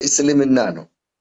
እስልምና ነው።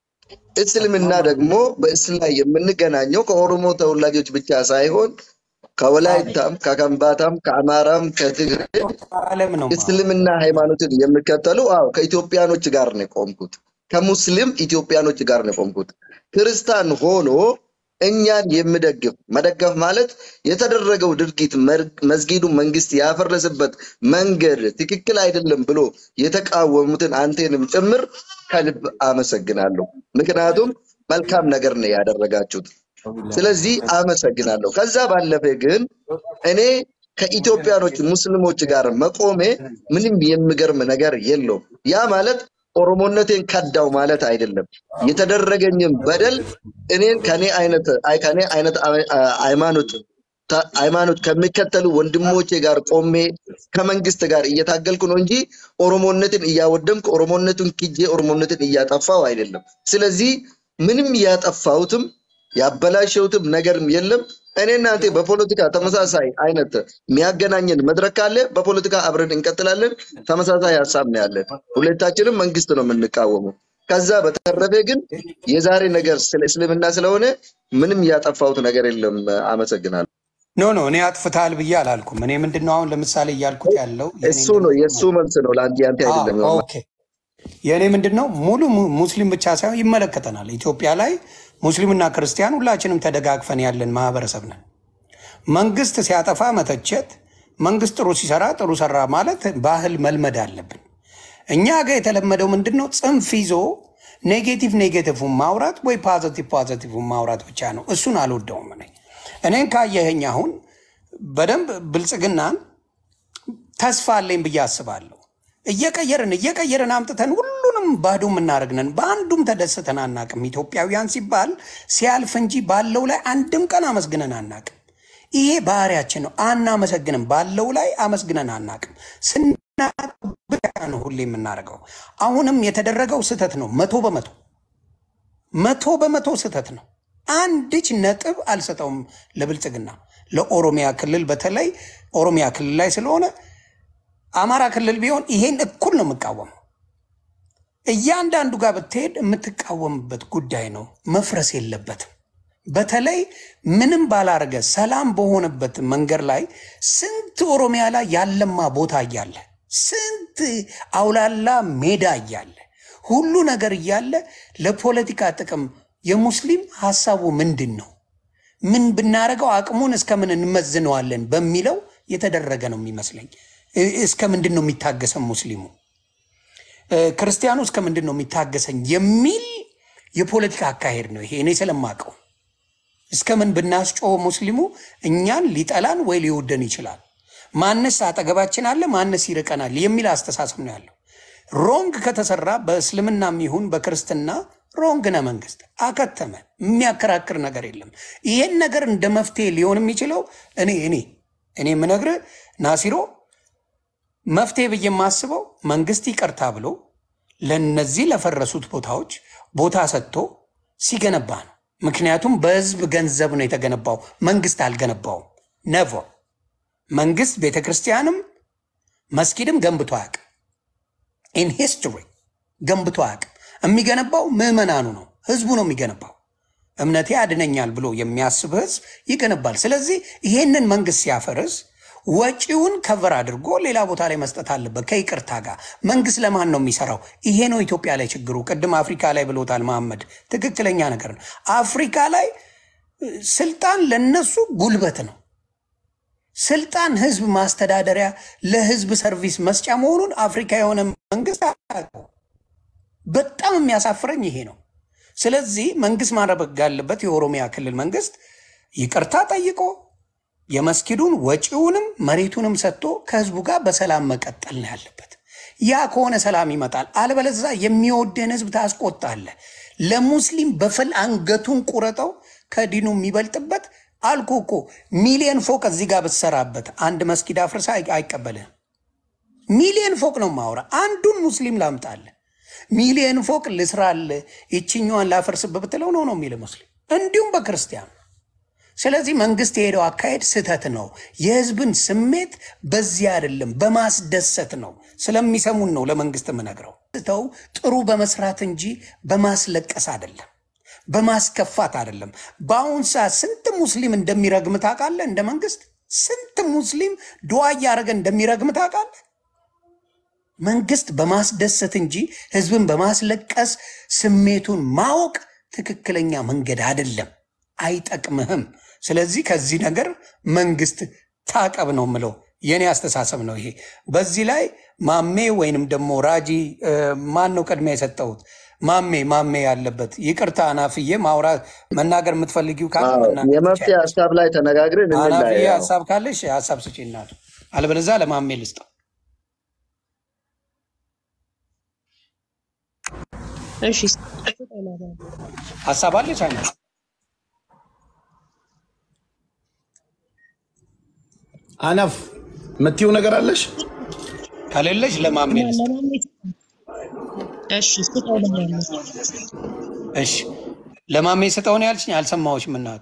እስልምና ደግሞ በእስላ የምንገናኘው ከኦሮሞ ተወላጆች ብቻ ሳይሆን ከወላይታም፣ ከከምባታም፣ ከአማራም፣ ከትግሬ ዓለም ነው የማወራው። እስልምና ሃይማኖትን የሚከተሉ አዎ ከኢትዮጵያኖች ጋር ነው የቆምኩት። ከሙስሊም ኢትዮጵያኖች ጋር ነው የቆምኩት። ክርስቲያን ሆኖ እኛን የሚደግፍ መደገፍ ማለት የተደረገው ድርጊት መር- መስጊዱ መንግስት ያፈረሰበት መንገድ ትክክል አይደለም ብሎ የተቃወሙትን አንቴንም ጭምር ከልብ አመሰግናለሁ። ምክንያቱም መልካም ነገር ነው ያደረጋችሁት። ስለዚህ አመሰግናለሁ። ከዛ ባለፈ ግን እኔ ከኢትዮጵያኖች ሙስሊሞች ጋር መቆሜ ምንም የሚገርም ነገር የለውም። ያ ማለት ኦሮሞነቴን ከዳው ማለት አይደለም። የተደረገኝም በደል እኔን ከኔ አይነት አይ ከኔ አይነት አይ- አ- ሃይማኖት ታ- ሃይማኖት ከሚከተሉ ወንድሞቼ ጋር ቆሜ ከመንግስት ጋር እየታገልኩ ነው እንጂ ኦሮሞነትን እያወደምኩ ኦሮሞነቱን ክጄ ኦሮሞነትን እያጠፋው አይደለም። ስለዚህ ምንም ያጠፋሁትም ያበላሸሁትም ነገርም የለም። እኔ እናንተ በፖለቲካ ተመሳሳይ አይነት የሚያገናኘን መድረክ ካለ በፖለቲካ አብረን እንቀጥላለን። ተመሳሳይ ሀሳብ ነው ያለን። ሁለታችንም መንግስት ነው የምንቃወመው። ከዛ በተረፈ ግን የዛሬ ነገር ስለ እስልምና ስለሆነ ምንም ያጠፋሁት ነገር የለም። አመሰግናለሁ። ኖ ኖ እኔ አጥፍተሃል ብዬ አላልኩም። እኔ ምንድነው አሁን ለምሳሌ እያልኩት ያለው የኔ እሱ ነው ምንድነው የእሱ መልስ ነው ለአንተ ያንተ አዎ አይደለም። ኦኬ የእኔ ምንድን ነው ሙሉ mu- ሙስሊም ብቻ ሳይሆን ይመለከተናል። ኢትዮጵያ ላይ ሙስሊምና ክርስቲያን ሁላችንም ተደጋግፈን ያለን ማህበረሰብ ነን። መንግስት ሲያጠፋ መተቸት፣ መንግስት ጥሩ ሲሰራ ጥሩ ሰራ ማለት ባህል መልመድ አለብን። እኛ ጋር የተለመደው ምንድን ነው? ጽንፍ ይዞ ኔጌቲቭ ኔጌቲቭን ማውራት ወይ ፖዘቲቭ ፖዘቲቭን ማውራት ብቻ ነው። እሱን አልወደውም። እኔ እኔን ካየኸኝ አሁን በደንብ ብልጽግናን ተስፋ አለኝ ብዬ አስባለሁ። እየቀየርን እየቀየርን አምጥተን ሁሉንም ባዶ የምናደርግነን በአንዱም ተደስተን አናቅም። ኢትዮጵያውያን ሲባል ሲያልፍ እንጂ ባለው ላይ አንድም ቀን አመስግነን አናቅም። ይሄ ባህሪያችን ነው። አናመሰግንም። ባለው ላይ አመስግነን አናቅም። ስናጣ ብቻ ነው ሁሌ የምናደርገው። አሁንም የተደረገው ስህተት ነው። መቶ በመቶ መቶ በመቶ ስህተት ነው። አንድች ነጥብ አልሰጠውም ለብልጽግና ለኦሮሚያ ክልል በተለይ ኦሮሚያ ክልል ላይ ስለሆነ አማራ ክልል ቢሆን ይሄን እኩል ነው የምቃወመው። እያንዳንዱ ጋር ብትሄድ የምትቃወምበት ጉዳይ ነው። መፍረስ የለበትም። በተለይ ምንም ባላረገ ሰላም በሆነበት መንገድ ላይ ስንት ኦሮሚያ ላይ ያለማ ቦታ እያለ ስንት አውላላ ሜዳ እያለ ሁሉ ነገር እያለ ለፖለቲካ ጥቅም የሙስሊም ሀሳቡ ምንድን ነው? ምን ብናደርገው አቅሙን እስከምን እንመዝነዋለን በሚለው የተደረገ ነው የሚመስለኝ። እ- እስከ ምንድን ነው የሚታገሰን ሙስሊሙ እ፣ ክርስቲያኑ እስከ ምንድን ነው የሚታገሰኝ የሚል የፖለቲካ አካሄድ ነው ይሄ። እኔ ስለማቀው እስከ ምን ብናስጮህ ሙስሊሙ እኛን ሊጠላን ወይ ሊወደን ይችላል። ማንስ አጠገባችን አለ፣ ማንስ ይርቀናል የሚል አስተሳሰብ ነው ያለው። ሮንግ ከተሰራ በእስልምናም ይሁን በክርስትና ሮንግ ነ መንግስት አከተመ። የሚያከራክር ነገር የለም። ይሄን ነገር እንደ መፍትሄ ሊሆን የሚችለው እኔ እኔ እኔ የምነግርህ ናሲሮ መፍትሄ ብዬ የማስበው መንግስት ይቅርታ ብሎ ለነዚህ ለፈረሱት ቦታዎች ቦታ ሰጥቶ ሲገነባ ነው። ምክንያቱም በህዝብ ገንዘብ ነው የተገነባው፣ መንግስት አልገነባውም። ነቮ መንግስት ቤተ ክርስቲያንም መስጊድም ገንብቶ አያውቅም። ኢን ሂስትሪ ገንብቶ አያውቅም። የሚገነባው ምዕመናኑ ነው፣ ህዝቡ ነው የሚገነባው። እምነቴ ያድነኛል ብሎ የሚያስብ ህዝብ ይገነባል። ስለዚህ ይሄንን መንግስት ሲያፈርስ ወጪውን ከቨር አድርጎ ሌላ ቦታ ላይ መስጠት አለበት ከይቅርታ ጋር። መንግስት ለማን ነው የሚሰራው? ይሄ ነው ኢትዮጵያ ላይ ችግሩ። ቅድም አፍሪካ ላይ ብሎታል መሐመድ፣ ትክክለኛ ነገር ነው። አፍሪካ ላይ እ፣ ስልጣን ለነሱ ጉልበት ነው። ስልጣን ህዝብ ማስተዳደሪያ ለህዝብ ሰርቪስ መስጫ መሆኑን አፍሪካ የሆነ መንግስት አያውቀውም። በጣም የሚያሳፍረኝ ይሄ ነው። ስለዚህ መንግስት ማድረግ ያለበት የኦሮሚያ ክልል መንግስት ይቅርታ ጠይቆ የመስጊዱን ወጪውንም መሬቱንም ሰጥቶ ከህዝቡ ጋር በሰላም መቀጠል ነው ያለበት። ያ ከሆነ ሰላም ይመጣል። አለበለዚያ የሚወደን ህዝብ ታስቆጣለህ። ለሙስሊም በፈል አንገቱን ቁረጠው ከዲኑ የሚበልጥበት አልኩ እኮ ሚሊየን ፎቅ እዚህ ጋር ብትሰራበት አንድ መስጊድ አፍርሳ አይ- አይቀበልህም። ሚሊየን ፎቅ ነው ማውራ። አንዱን ሙስሊም ላምጣለ ሚሊየን ፎቅ ልስራል ይችኛዋን ላፈርስብ ብትለው ነው ነው የሚል ሙስሊም እንዲሁም በክርስቲያኑ። ስለዚህ መንግስት የሄደው አካሄድ ስህተት ነው። የህዝብን ስሜት በዚህ አይደለም በማስደሰት ነው። ስለሚሰሙን ነው ለመንግስት የምነግረው። ተው ጥሩ በመስራት እንጂ በማስለቀስ አይደለም፣ በማስከፋት አይደለም። በአሁን ሰዓት ስንት ሙስሊም እንደሚረግም ታውቃለህ? እንደ መንግስት ስንት ሙስሊም ድዋ እያደረገ እንደሚረግም ታውቃለህ? መንግስት በማስደሰት እንጂ ህዝብን በማስለቀስ ስሜቱን ማወቅ ትክክለኛ መንገድ አይደለም፣ አይጠቅምህም። ስለዚህ ከዚህ ነገር መንግስት ታቀብ ነው ምለው። የኔ አስተሳሰብ ነው ይሄ። በዚህ ላይ ማሜ ወይንም ደግሞ ራጂ ማን ነው ቅድሚያ የሰጠሁት? ማሜ ማሜ ያለበት ይቅርታ፣ አናፍዬ ማውራት መናገር የምትፈልጊው ካለ አዎ፣ መናገር የመፍትሄ ትችያለሽ። ሀሳብ ላይ ተነጋግረን አናፍዬ እንለያይ። አዎ። ሀሳብ ካለሽ ሀሳብ ስጪ እናቱ፣ አለበለዚያ ለማሜ ልስጠው። እሺ ሀሳብ አለች አና አናፍ የምትይው ነገር አለሽ? ከሌለሽ ለማሜ ልስጠው። እሺ ስጠው ለማለት እሺ ለማሜ ስጠው ነው ያልሽኝ? አልሰማሁሽም እናቱ።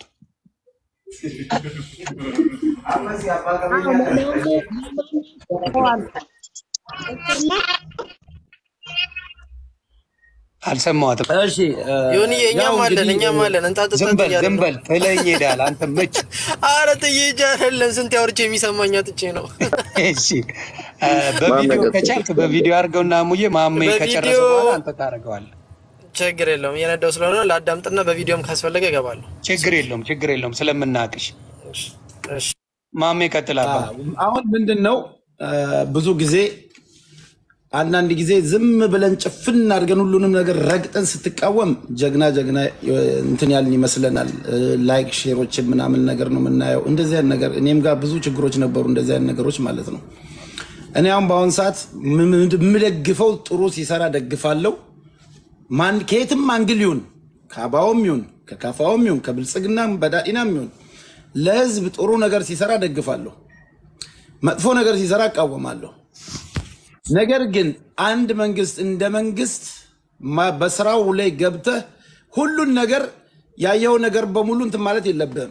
አልሰማሁትም። እሺ ዮኒ ያው እኛም አለን እንግዲህ እኛም አለን እንጣጥጣ ዝም በል እያለ ዝም ነው። በል ትለኝ ሄዳል። አንተ መች አረ ጥዬ ሂጅ አይደለም ስንት ያውርቼ የሚሰማኝ አጥቼ ነው። እሺ አ፣ በቪዲዮ ማመገብ ከቻልክ በቪዲዮ አድርገውና ሙዬ ማሜ ከጨረሰ በቪዲዮ- በኋላ አንተ ታደርገዋለህ። ችግር የለውም እየነዳው ስለሆነ ለአዳምጥና በቪዲዮም ካስፈለገ እገባለሁ። ችግር የለውም ችግር የለውም ስለምናቅሽ። እሺ፣ እሺ። ማሜ ቀጥላባ። አሁን ምንድን ነው ብዙ ጊዜ አንዳንድ ጊዜ ዝም ብለን ጭፍን አድርገን ሁሉንም ነገር ረግጠን ስትቃወም ጀግና ጀግና እንትን ያልን ይመስለናል። ላይክ ሼሮችን ምናምን ነገር ነው የምናየው። እንደዚህ አይነት ነገር እኔም ጋር ብዙ ችግሮች ነበሩ፣ እንደዚህ አይነት ነገሮች ማለት ነው። እኔ አሁን በአሁን ሰዓት የምደግፈው ጥሩ ሲሰራ ደግፋለሁ። ማን ከየትም አንግል ይሁን ከአባውም ይሁን ከካፋውም ይሁን ከብልጽግናም በዳኢናም ይሁን ለህዝብ ጥሩ ነገር ሲሰራ ደግፋለሁ። መጥፎ ነገር ሲሰራ እቃወማለሁ። ነገር ግን አንድ መንግስት እንደ መንግስት ማ- በስራው ላይ ገብተህ ሁሉን ነገር ያየው ነገር በሙሉ እንትን ማለት የለብህም።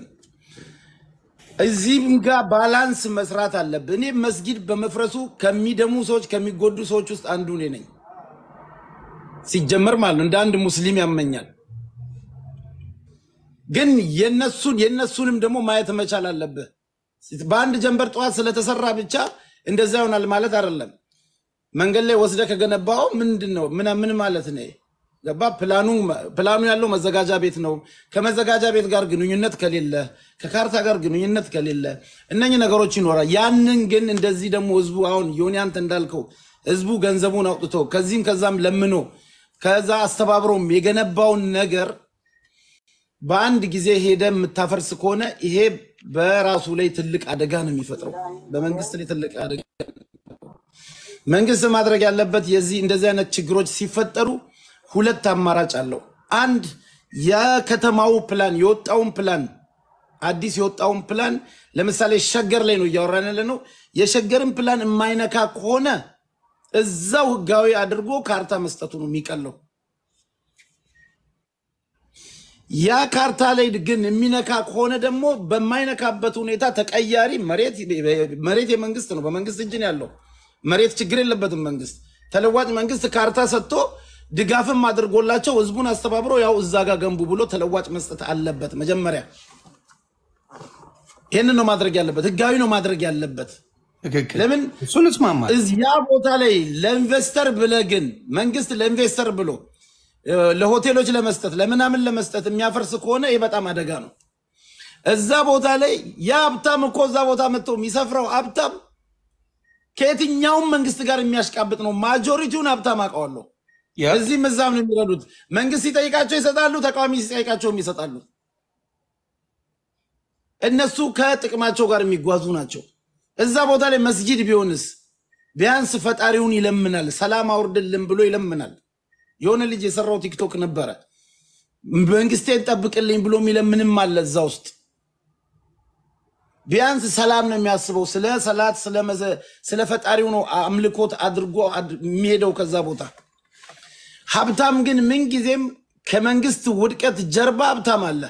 እዚህም ጋር ባላንስ መስራት አለብህ። እኔ መስጊድ በመፍረሱ ከሚደሙ ሰዎች ከሚጎዱ ሰዎች ውስጥ አንዱ እኔ ነኝ። ሲጀመር ማለት ነው እንደ አንድ ሙስሊም ያመኛል። ግን የነሱን የነሱንም ደግሞ ማየት መቻል አለብህ። በአንድ ጀንበር ጠዋት ስለተሰራ ብቻ እንደዛ ይሆናል ማለት አይደለም። መንገድ ላይ ወስደ ከገነባው ምንድን ነው ምን ምን ማለት ነው? ገባ ፕላኑ ፕላኑ ያለው መዘጋጃ ቤት ነው። ከመዘጋጃ ቤት ጋር ግንኙነት ከሌለ፣ ከካርታ ጋር ግንኙነት ከሌለ እነኚህ ነገሮች ይኖራል። ያንን ግን እንደዚህ ደግሞ ህዝቡ አሁን ዮኒ አንተ እንዳልከው ህዝቡ ገንዘቡን አውጥቶ ከዚህም ከዛም ለምኖ ከዛ አስተባብሮም የገነባውን ነገር በአንድ ጊዜ ሄደ የምታፈርስ ከሆነ ይሄ በራሱ ላይ ትልቅ አደጋ ነው የሚፈጥረው። በመንግስት ላይ ትልቅ አደጋ መንግስት ማድረግ ያለበት የዚህ እንደዚህ አይነት ችግሮች ሲፈጠሩ ሁለት አማራጭ አለው። አንድ የከተማው ፕላን የወጣውን ፕላን አዲስ የወጣውን ፕላን ለምሳሌ ሸገር ላይ ነው እያወራን ያለ ነው። የሸገርን ፕላን የማይነካ ከሆነ እዛው ህጋዊ አድርጎ ካርታ መስጠቱ ነው የሚቀለው። ያ ካርታ ላይ ግን የሚነካ ከሆነ ደግሞ በማይነካበት ሁኔታ ተቀያሪ መሬት መሬት የመንግስት ነው፣ በመንግስት እጅ ነው ያለው። መሬት ችግር የለበትም መንግስት። ተለዋጭ መንግስት ካርታ ሰጥቶ ድጋፍም አድርጎላቸው ህዝቡን አስተባብሮ ያው እዛ ጋር ገንቡ ብሎ ተለዋጭ መስጠት አለበት። መጀመሪያ ይህንን ነው ማድረግ ያለበት፣ ህጋዊ ነው ማድረግ ያለበት። ትክክል። ለምን እሱን እስማማለሁ። እዚያ ቦታ ላይ ለኢንቨስተር ብለ ግን መንግስት ለኢንቨስተር ብሎ እ፣ ለሆቴሎች ለመስጠት ለምናምን ለመስጠት የሚያፈርስ ከሆነ ይህ በጣም አደጋ ነው። እዛ ቦታ ላይ ያ ሀብታም እኮ እዛ ቦታ መጥቶ የሚሰፍረው ሀብታም ከየትኛውም መንግስት ጋር የሚያሽቃብጥ ነው። ማጆሪቲውን ሀብታም አውቀዋለሁ። ያ- እዚህም እዛም ነው የሚረዱት። መንግስት ሲጠይቃቸው ይሰጣሉ፣ ተቃዋሚ ሲጠይቃቸውም ይሰጣሉ። እነሱ ከጥቅማቸው ጋር የሚጓዙ ናቸው። እዛ ቦታ ላይ መስጂድ ቢሆንስ ቢያንስ ፈጣሪውን ይለምናል፣ ሰላም አውርድልን ብሎ ይለምናል። የሆነ ልጅ የሰራው ቲክቶክ ነበረ። መንግስቴን ጠብቅልኝ ብሎ የሚለምንም አለ እዛ ውስጥ። ቢያንስ ሰላም ነው የሚያስበው። ስለ ሰላት ስለ መዘ- ስለ ፈጣሪው ነው አምልኮት አድርጎ አድ- የሚሄደው ከዛ ቦታ። ሀብታም ግን ምንጊዜም ከመንግስት ውድቀት ጀርባ ሀብታም አለ።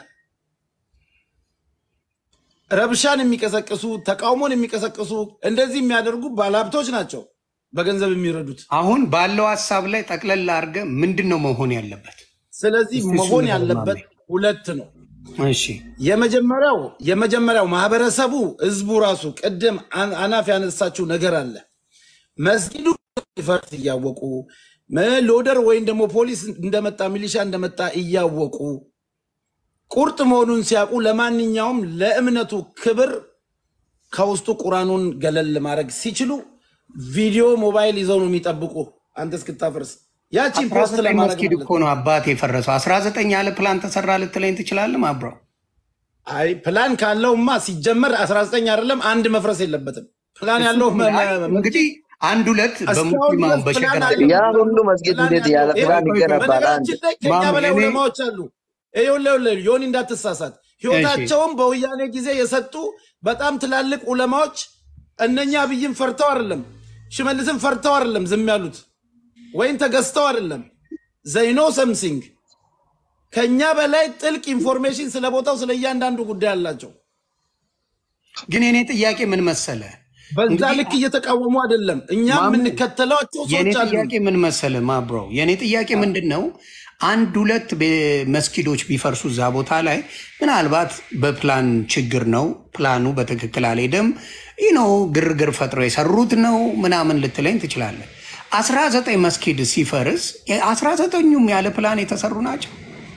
ረብሻን የሚቀሰቅሱ ተቃውሞን የሚቀሰቅሱ እንደዚህ የሚያደርጉ ባለሀብቶች ናቸው። በገንዘብ የሚረዱት። አሁን ባለው ሀሳብ ላይ ጠቅለል አድርገ ምንድን ነው መሆን ያለበት? ስለዚህ እስቲ እሱን መሆን ነገር ያለበት ማሜ። ሁለት ነው። እሺ የመጀመሪያው የመጀመሪያው ማህበረሰቡ ህዝቡ ራሱ ቅድም አን- አናፍ ያነሳችው ነገር አለ። መስጊዱ ፈርት እያወቁ መ- ሎደር ወይም ደግሞ ፖሊስ እንደመጣ ሚሊሻ እንደመጣ እያወቁ ቁርጥ መሆኑን ሲያውቁ ለማንኛውም ለእምነቱ ክብር ከውስጡ ቁራኑን ገለል ማድረግ ሲችሉ ቪዲዮ ሞባይል ይዘው ነው የሚጠብቁ አንተ እስክታፈርስ ያቺን አስራ ፖስት ዘጠኝ ለማድረግ መስጊድ ማለት እኮ ነው አባት የፈረሰው። አስራ ዘጠኝ ያለ ፕላን ተሰራ ልትለኝ ትችላለህ አብረው አይ ፕላን ካለውማ ሲጀመር 19 አይደለም አንድ መፍረስ የለበትም። ፕላን ያለው መ- መ- እንግዲህ አንድ ሁለት እስካሁን በሙስሊም አሁን ድረስ በሸገር ፕላን አለ። ያ ሁሉ መስጊድ ፕላን እንዴት ያለ ያለው ፕላን ይኸው ይገነባል? አንድ በነገራችን ላይ ከኛ ማም በላይ እኔ- ዑለማዎች አሉ። ይኸውልህ ዮኒ እንዳትሳሳት፣ ህይወታቸውን በወያኔ ጊዜ የሰጡ በጣም ትላልቅ ዑለማዎች እነኛ አብይን ፈርተው አይደለም ሽመልስን ፈርተው አይደለም ዝም ያሉት ወይም ተገዝተው አይደለም ዘይኖ ሰምሲንግ ከኛ በላይ ጥልቅ ኢንፎርሜሽን ስለ ቦታው ስለ እያንዳንዱ ጉዳይ አላቸው። ግን የኔ ጥያቄ ምን መሰለ በዛ እንግዲህ ልክ እየተቃወሙ አይደለም። እኛም ማሙ፣ የምንከተላቸው የኔ ሰዎች አሉ። ጥያቄ ምን መሰለ ማብሮ የኔ ጥያቄ ምንድን ነው? አንድ ሁለት ቤ- መስጊዶች ቢፈርሱ እዛ ቦታ ላይ ምናልባት በፕላን ችግር ነው፣ ፕላኑ በትክክል አልሄደም፣ ይህ ነው ግርግር ፈጥረው የሰሩት ነው ምናምን ልትለኝ ትችላለህ። አስራ ዘጠኝ መስጊድ ሲፈርስ አስራ ዘጠኙም ያለ ፕላን የተሰሩ ናቸው።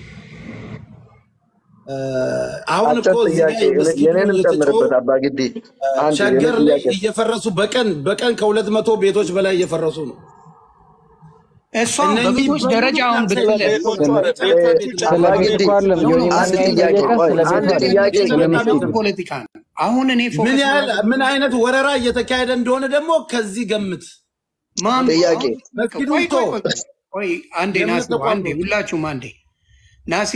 አሁን እኮ አጭር እዚህ ጥያቄ ላይ መስጊዱ የኔንም እየተጮሁ ጨምርበት አባ ግዲ አንድ የኔ ሸገር ላይ ጥያቄ እየፈረሱ በቀን በቀን ከሁለት መቶ ቤቶች በላይ እየፈረሱ ነው። እሷም እነኚህ በቤቶች በሙሉ ደረጃ አሁን ካንሰል ብትለ ቤቶች ስለ አለ። ቤት ለቤት አባ ለቤት ግዲ እኮ አይደለም ዮኒ አንድ ማን ጥያቄ ጠየቀ? ቆይ ስለ ቤት አንድ አይደለም፣ ጥያቄ ስለ በጣም መስጊድ ነው። ፖለቲካ ነው። አሁን እኔ ምን ፎከስ ያህል ማድረግ- ምን አይነት ወረራ እየተካሄደ እንደሆነ ደግሞ ከዚህ ገምት። ማን ጥያቄ መስጊዱ ቆይ ቶ ቆይ ቆይ ቆይ አንዴ የእምነት ናሲ ተቋም አንዴ ነው። ሁላችሁም አንዴ ናሲ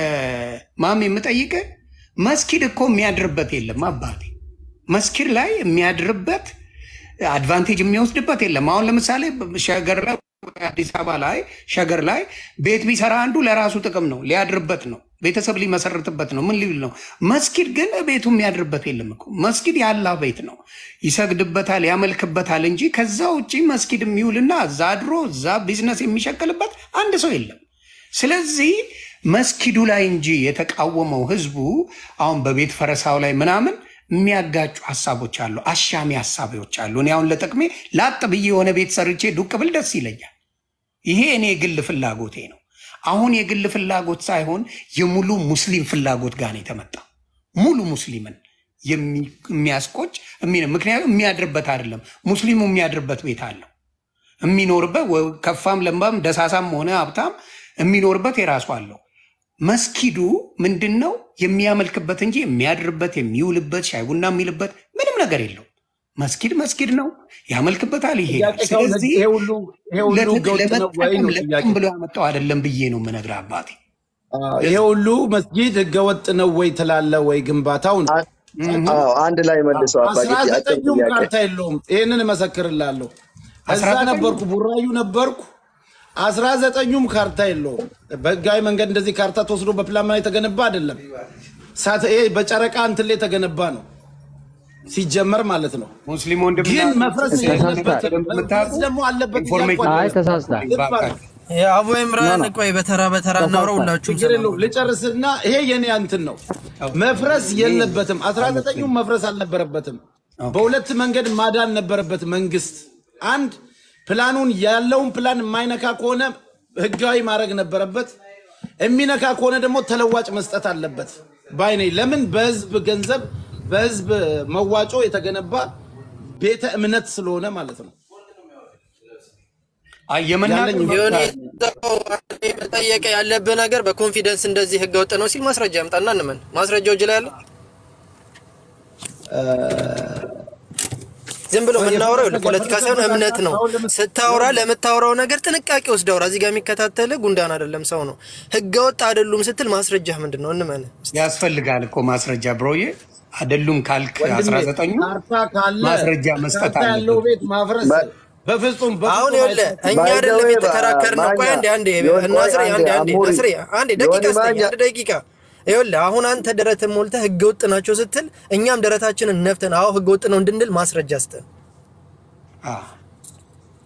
ማሚ የምጠይቅ መስጊድ እኮ የሚያድርበት የለም አባቴ መስጊድ ላይ የሚያድርበት አድቫንቴጅ የሚወስድበት የለም አሁን ለምሳሌ ሸገር ላይ አዲስ አበባ ላይ ሸገር ላይ ቤት ቢሰራ አንዱ ለራሱ ጥቅም ነው ሊያድርበት ነው ቤተሰብ ሊመሰርትበት ነው ምን ሊል ነው መስጊድ ግን ቤቱ የሚያድርበት የለም እኮ መስጊድ የአላህ ቤት ነው ይሰግድበታል ያመልክበታል እንጂ ከዛ ውጭ መስጊድ የሚውልና እዛ አድሮ እዛ ቢዝነስ የሚሸቅልበት አንድ ሰው የለም ስለዚህ መስጊዱ ላይ እንጂ የተቃወመው ህዝቡ አሁን በቤት ፈረሳው ላይ ምናምን የሚያጋጩ ሀሳቦች አሉ፣ አሻሚ ሀሳቦች አሉ። እኔ አሁን ለጥቅሜ ላጥ ብዬ የሆነ ቤት ሰርቼ ዱቅ ብል ደስ ይለኛል። ይሄ እኔ የግል ፍላጎቴ ነው። አሁን የግል ፍላጎት ሳይሆን የሙሉ ሙስሊም ፍላጎት ጋር ነው የተመጣው። ሙሉ ሙስሊምን የሚ- የሚያስቆጭ የሚ- ምክንያቱም የሚያድርበት አይደለም። ሙስሊሙ የሚያድርበት ቤት አለው የሚኖርበት ወ- ከፋም ለምባም ደሳሳም ሆነ ሀብታም የሚኖርበት የራሱ አለው። መስጊዱ ምንድን ነው የሚያመልክበት እንጂ የሚያድርበት የሚውልበት ሻይ ቡና የሚልበት ምንም ነገር የለው። መስጊድ መስጊድ ነው፣ ያመልክበታል፣ ይሄዳል። ጥያቄ ከሆነ ስለዚህ ይሄ ሁሉ ይሄ ሁሉ ለጥ- ህገወጥ ነው ወይ ለመጠቀም ነው ለጥቅም ጥያቄ። ብሎ ያመጣው አይደለም ብዬ ነው የምነግርህ አባቴ። አዎ፣ ይሄ ሁሉ መስጊድ ህገወጥ ነው ወይ ትላለ ወይ ግንባታው ነው። አ- አዎ አንድ ላይ መልሰው አባ አስራ ግዲ አጭር ዘጠኙም ጥያቄ ካርታ የለውም። ይህንን እመሰክርላለሁ። አስራ እዛ ዘጠኙም? ነበርኩ፣ ቡራዩ ነበርኩ። አስራ ዘጠኙም ካርታ የለውም። በህጋዊ መንገድ እንደዚህ ካርታ ተወስዶ በፕላን ላይ የተገነባ አይደለም። ሳት- ይሄ በጨረቃ እንትን ላይ የተገነባ ነው ሲጀመር ማለት ነው። ሙስሊም ወንድም ግን መፍረስ የለበትም። መፍረስ ደግሞ አለበት እያልኩ አይ አይደለም። ተሳስታል። ልብ አድርግ። የአቡ ኢምራን ቆይ በተራ በተራ እናውራ ሁላችሁም ችግር የለውም። ልጨርስና ይሄ የኔ እንትን ነው። መፍረስ የለበትም። አስራ ዘጠኙም መፍረስ አልነበረበትም። በሁለት መንገድ ማዳን ነበረበት መንግስት። አንድ ፕላኑን ያለውን ፕላን የማይነካ ከሆነ ህጋዊ ማድረግ ነበረበት። የሚነካ ከሆነ ደግሞ ተለዋጭ መስጠት አለበት ባይ ነኝ። ለምን በህዝብ ገንዘብ በህዝብ መዋጮ የተገነባ ቤተ እምነት ስለሆነ ማለት ነው። አይ የመናገር ያለኝ መብት ዮኒ አለ። መጠየቅ ያለብህ ነገር በኮንፊደንስ እንደዚህ ህገ ወጥ ነው ሲል ማስረጃ ያምጣና እንመን። ማስረጃው እጅ ላይ አለ። ዝም ብሎ የምናወራው ይኸውልህ፣ ፖለቲካ ሳይሆን እምነት ነው። ስታወራ ለምታወራው ነገር ጥንቃቄ ወስድ አውራ። እዚህ ጋር የሚከታተልህ ጉንዳን አይደለም ሰው ነው። ህገ ወጥ አይደሉም ስትል ማስረጃህ ምንድን ነው? እንመን። ያስፈልጋል እኮ ማስረጃ ብሮዬ አይደሉም ካልክ አስራ ዘጠኙ ካርታ ካለ ማስረጃ መስጠት ካርታ ያለው አለብን። ቤት ማፍረስ በ- በፍጹም አሁን በፍጹም ይኸውልህ አይፈቀድም። እኛ By the አይደለም way, የተከራከርነው። ቆይ ማኛ- አንዴ አንዴ ዮኒ፣ ቆይ ናስሬ አንዴ፣ አንዴ አንዴ አሙሪ። ናስሬ አንዴ ደቂቃ ዮኒ ስጠኝ፣ ማኛ- አንድ ደቂቃ። ይኸውልህ አሁን አንተ ደረትን ሞልተህ ህገ ወጥ ናቸው ስትል እኛም ደረታችንን ነፍተን አዎ ህገ ወጥ ነው እንድንል ማስረጃ ስጠን። አዎ።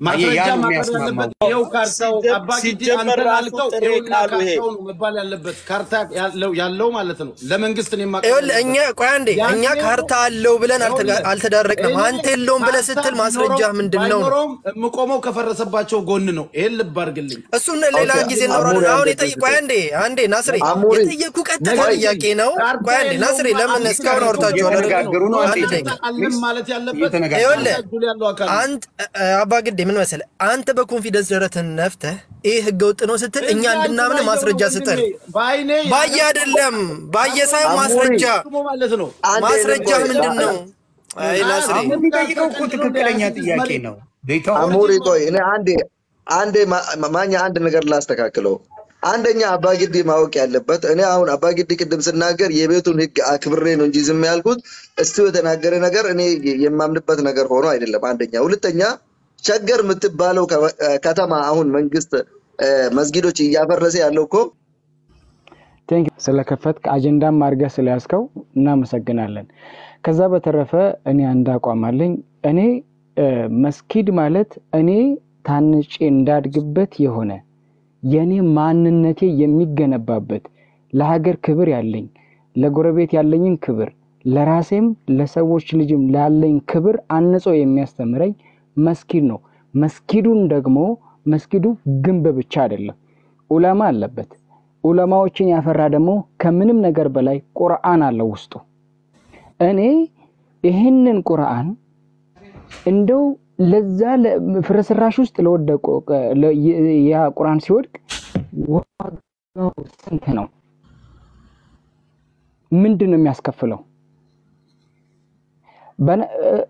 ማስረጃ ያ ነው ማቅረብ የሚያስማማው። ያለበት ይኸው ካርታው ሲጀ- አባጊዲ ሲጀመር አንተ ራሱ ላልከው ጥሬ ይኸውና ቃሉ ይሄ ካርታው ነው መባል ያለበት ካርታ ያለው ያለው ማለት ነው። ለመንግስት ነው የማቅረብ ይኸውልህ እኛ ያለበት። ቆይ አንዴ ያኔ እኛ ካርታ አለው ብለን አልተጋ- ይኸውልህ፣ አልተዳረቅንም። እኔ አንተ የለውም ብለህ ካርታ ስትል ማስረጃ ቢኖረውም ምንድን ነው ነው? ባይኖረውም የምቆመው ከፈረሰባቸው ጎን ነው። ይሄን ልብ አድርግልኝ። እሱን ሌላ ኦኬ፣ ጊዜ አሞሪ እናወራለን። አሁን አንተ የጠየቁ ቆይ አንዴ አንዴ ናስሬ አሞሪ የጠየቁ ቀጥታ ነገር ግን ጥያቄ ነው። ካርታ ቆይ አንዴ የለውም ናስሬ ለምን ማለት እስካሁን ነው። አውርታችኋል አይደል? እየተነጋገሩ ነው። አንድ አንዴ ደቂቃ አለም ማለት ያለበት እየተነጋገሩ ይኸውልህ እጁ ያለው አካል ነው። አንተ አባ ግዴ ምን መሰለህ፣ አንተ በኮንፊደንስ ደረትህን ነፍተህ ይህ ህገ ወጥ ነው ስትል እኛ እንድናምን ማስረጃ ስጠን። በአይኔ ባየ አይደለም ባየ ሳይሆን ማስረጃ ማለት ነው። አንዴ ማስረጃ ቆይ፣ ምንድን ነው? አይ ናስሬ አሁን የሚጠይቀው እኮ ትክክለኛ ጥያቄ ነው። ቤተው አሞሪ ቆይ እኔ አንዴ አንዴ ማ- ማኛ አንድ ነገር ላስተካክለው። አንደኛ አባግዲ ማወቅ ያለበት እኔ አሁን አባግዲ ቅድም ስናገር የቤቱን ህግ አክብሬ ነው እንጂ ዝም ያልኩት እስቱ የተናገረ ነገር እኔ የማምንበት ነገር ሆኖ አይደለም። አንደኛ። ሁለተኛ ሸገር የምትባለው ከ- ከተማ አሁን መንግስት እ፣ መስጊዶች እያፈረሰ ያለው እኮ ቴንክ ስለከፈትክ አጀንዳም አድርገህ ስለያዝከው እናመሰግናለን። ከዛ በተረፈ እኔ አንድ አቋም አለኝ። እኔ እ፣ መስጊድ ማለት እኔ ታንጬ እንዳድግበት የሆነ የእኔ ማንነቴ የሚገነባበት ለሀገር ክብር ያለኝ ለጎረቤት ያለኝን ክብር ለራሴም ለሰዎች ልጅም ላለኝ ክብር አንጾ የሚያስተምረኝ መስጊድ ነው። መስጊዱን ደግሞ መስጊዱ ግንብ ብቻ አይደለም፣ ኡለማ አለበት። ኡለማዎችን ያፈራ ደግሞ ከምንም ነገር በላይ ቁርአን አለው ውስጡ። እኔ ይህንን ቁርአን እንደው ለዛ ለ- ፍርስራሽ ውስጥ ለወደቁ ለ- ያ ቁርአን ሲወድቅ ዋጋው ስንት ነው? ምንድን ነው የሚያስከፍለው? በነ- እ-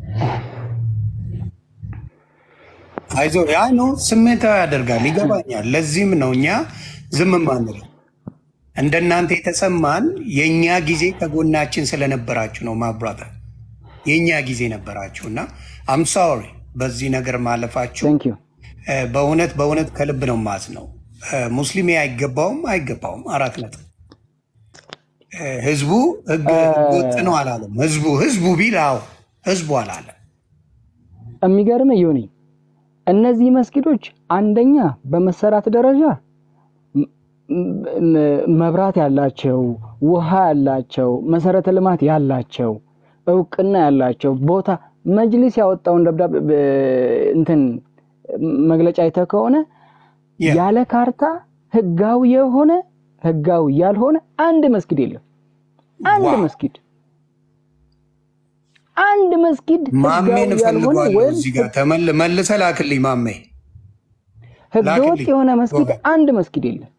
አይዞ ያ ነው ስሜታዊ ያደርጋል። ይገባኛል። ለዚህም ነው እኛ ዝም ማንለው። እንደናንተ የተሰማን የእኛ ጊዜ ከጎናችን ስለነበራችሁ ነው። ማብራታ የእኛ ጊዜ ነበራችሁ እና አም ሶሪ በዚህ ነገር ማለፋችሁ ቴንክ ዩ እ፣ በእውነት በእውነት ከልብ ነው ማዝ ነው። ሙስሊም አይገባውም አይገባውም አራት ነጥብ። እ፣ ህዝቡ ህግ ህገ ወጥ ነው አላለም። ህዝቡ ህዝቡ ቢል አዎ ህዝቡ አላለም። የሚገርም ዮኒ እነዚህ መስጊዶች አንደኛ በመሰራት ደረጃ ም- ም- መብራት ያላቸው፣ ውሃ ያላቸው፣ መሰረተ ልማት ያላቸው፣ እውቅና ያላቸው ቦታ መጅሊስ ያወጣውን ደብዳቤ ብ- እንትን መግለጫ አይተህ ከሆነ ያ ያለ ካርታ ህጋዊ የሆነ ህጋዊ ያልሆነ አንድ መስጊድ የለም። አንድ ዋው መስጊድ አንድ መስጊድ ማሜን ህጋዊ ያልሆነ እፈልገዋለሁ ወይም እዚህ ጋር ተመል መልሰ ላክልኝ ማሜ ህገወጥ ላክልኝ የሆነ መስጊድ ጎበዝ። አንድ መስጊድ የለም።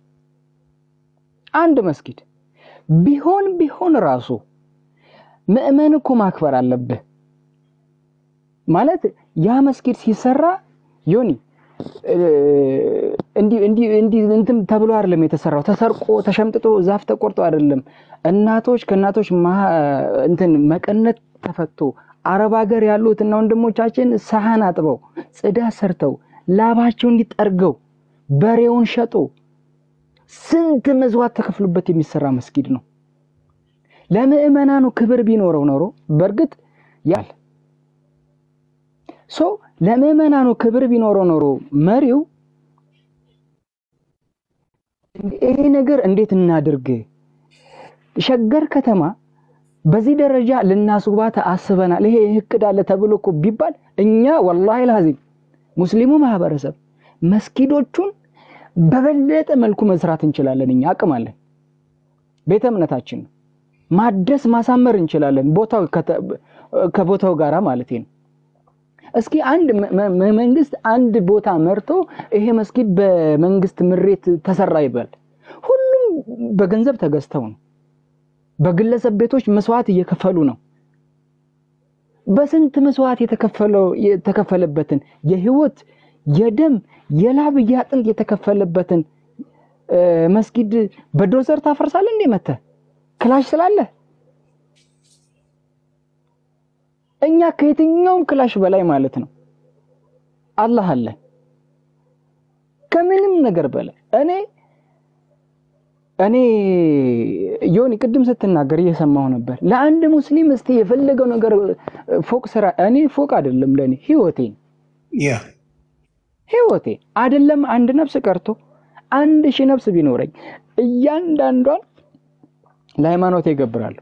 አንድ መስጊድ ቢሆን ቢሆን ራሱ ምዕመን እኮ ማክበር አለብህ። ማለት ያ መስጊድ ሲሰራ ዮኒ እ፣ እንዲህ እንዲህ እንዲህ እንትን ተብሎ አይደለም የተሰራው። ተሰርቆ ተሸምጥጦ ዛፍ ተቆርጦ አይደለም። እናቶች ከእናቶች ማ- እንትን መቀነት ተፈቶ አረብ ሀገር ያሉት እና ወንድሞቻችን ሰሃን አጥበው ጽዳት ሰርተው ላባቸው እንዲጠርገው በሬውን ሸጦ ስንት መስዋዕት ተከፍሎበት የሚሰራ መስጊድ ነው። ለምዕመናኑ ክብር ቢኖረው ኖሮ በእርግጥ ያል ሶ ለምዕመናኑ ክብር ቢኖረው ኖሮ መሪው ይሄ ነገር እንዴት እናድርግ፣ ሸገር ከተማ በዚህ ደረጃ ልናስውባት አስበናል፣ ይሄ እቅድ አለ ተብሎ እኮ ቢባል እኛ ወላሂ ላዚም ሙስሊሙ ማህበረሰብ መስጊዶቹን በበለጠ መልኩ መስራት እንችላለን። እኛ አቅም አለን። ቤተ እምነታችን ነው ማደስ ማሳመር እንችላለን። ቦታው ከተ- ከቦታው ጋራ ማለት ነው። እስኪ አንድ መ- መ- መንግስት አንድ ቦታ መርቶ ይሄ መስጊድ በመንግስት ምሬት ተሰራ ይበል። ሁሉም በገንዘብ ተገዝተው ነው። በግለሰብ ቤቶች መስዋዕት እየከፈሉ ነው። በስንት መስዋዕት የተከፈለው የተከፈለበትን የህይወት የደም የላብ የአጥንት የተከፈለበትን እ፣ መስጊድ በዶዘር ታፈርሳለህ እንዴ? መተህ ክላሽ ስላለ እኛ ከየትኛውም ክላሽ በላይ ማለት ነው አላህ አለ ከምንም ነገር በላይ እኔ እኔ ዮኒ ቅድም ስትናገር እየሰማሁ ነበር። ለአንድ ሙስሊም እስቲ የፈለገው ነገር ፎቅ ስራ እኔ ፎቅ አይደለም ለእኔ ህይወቴ ነው። ያ ህይወቴ አይደለም አንድ ነፍስ ቀርቶ አንድ ሺህ ነፍስ ቢኖረኝ እያንዳንዷን ለሃይማኖት ይገብራለሁ።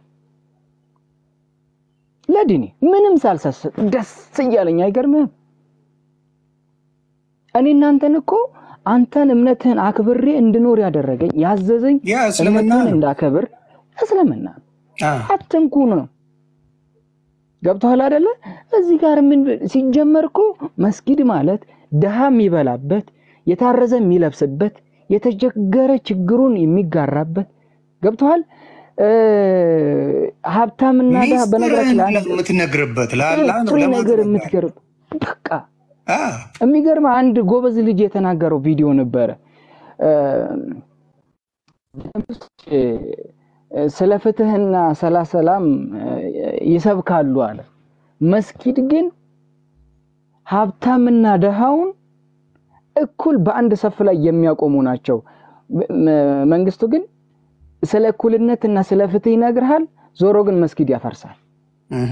ለዲኔ ምንም ሳልሰስት ደስ እያለኝ አይገርምህም? እኔ እናንተን እኮ አንተን እምነትህን አክብሬ እንድኖር ያደረገኝ ያዘዘኝ ያ እስልምና እምነትህን ነው። እንዳከብር እስልምና ነው። አ፣ አትንኩ ነው። ገብቶሃል አይደለ? እዚህ ጋር ምን ሲጀመር እኮ መስጊድ ማለት ድሃ የሚበላበት፣ የታረዘ የሚለብስበት፣ የተቸገረ ችግሩን የሚጋራበት ገብቶሃል? እ፣ ሀብታምና ድሃ በነገራችን ላይ ሚስጥርህን አንድ የምትነግርበት ለአላህ ነው ፍሪ ነገር ለማስረዳት የምትገርብ በቃ አ፣ የሚገርም አንድ ጎበዝ ልጅ የተናገረው ቪዲዮ ነበረ። እ፣ እ፣ ስለ ፍትህና ስለ ሰላም እ፣ ይሰብካሉ አለ። መስጊድ ግን ሀብታምና ድሃውን እኩል በአንድ ሰፍ ላይ የሚያቆሙ ናቸው። መ- መንግስቱ ግን ስለ እኩልነትና ስለ ፍትህ ይነግርሃል፣ ዞሮ ግን መስጊድ ያፈርሳል። እህ፣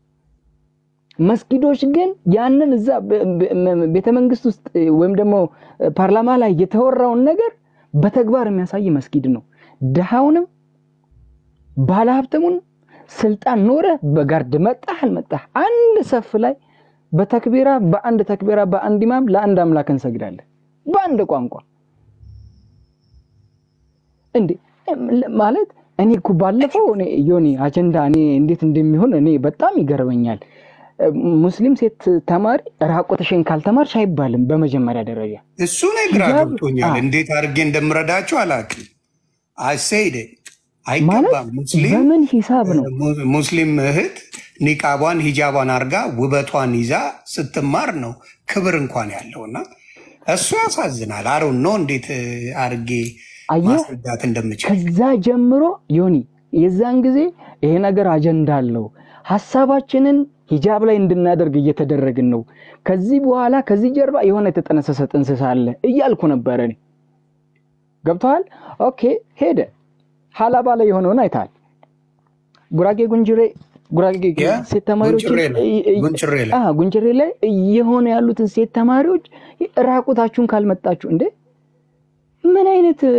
መስጊዶች ግን ያንን እዛ በ- በ- ቤተ መንግስት ውስጥ ወይም ደግሞ ፓርላማ ላይ የተወራውን ነገር በተግባር የሚያሳይ መስጊድ ነው። ድሃውንም ባለሀብትሙን ስልጣን ኖረ በጋርድ መጣህ አልመጣህ አንድ ሰፍ ላይ በተክቢራ በአንድ ተክቢራ በአንድ ኢማም ለአንድ አምላክ እንሰግዳለን በአንድ ቋንቋ እንዴ ማለት እኔ እኮ ባለፈው እኔ ዮኒ አጀንዳ እኔ እንዴት እንደሚሆን እኔ በጣም ይገርመኛል። ሙስሊም ሴት ተማሪ ራቆትሽን ካልተማርሽ አይባልም። በመጀመሪያ ደረጃ እሱ ላይ ግራ ሂጃብ ገብቶኛል። አዎ፣ እንዴት አድርጌ እንደምረዳቸው አላውቅም። አይሰይደ ማለት አይገባም። ሙስሊም በምን ሂሳብ ነው? mu- ሙስሊም እህት ኒቃቧን ሂጃቧን አርጋ ውበቷን ይዛ ስትማር ነው ክብር እንኳን ያለውና እሱ ያሳዝናል። አሮን ነው እንዴት እ, አርጌ አየህ ማስረዳት እንደምችል ከዛ ጀምሮ ዮኒ የዛን ጊዜ ይሄ ነገር አጀንዳ አለው። ሀሳባችንን ሂጃብ ላይ እንድናደርግ እየተደረግን ነው። ከዚህ በኋላ ከዚህ ጀርባ የሆነ የተጠነሰሰ ጥንስስ አለ እያልኩ ነበረ እኔ። ገብተዋል። ኦኬ ሄደ። ሀላባ ላይ የሆነውን አይተሃል። ጉራጌ ጉንጅሬ ጉራጌ ያ ሴት ተማሪዎችን ጉንጭሬ ላይ እ- እ- ጉንጭሬ ላይ አ ጉንጅሬ ላይ እየሆነ ያሉትን ሴት ተማሪዎች ራቁታችሁን ካልመጣችሁ እንዴ ምን አይነት እ,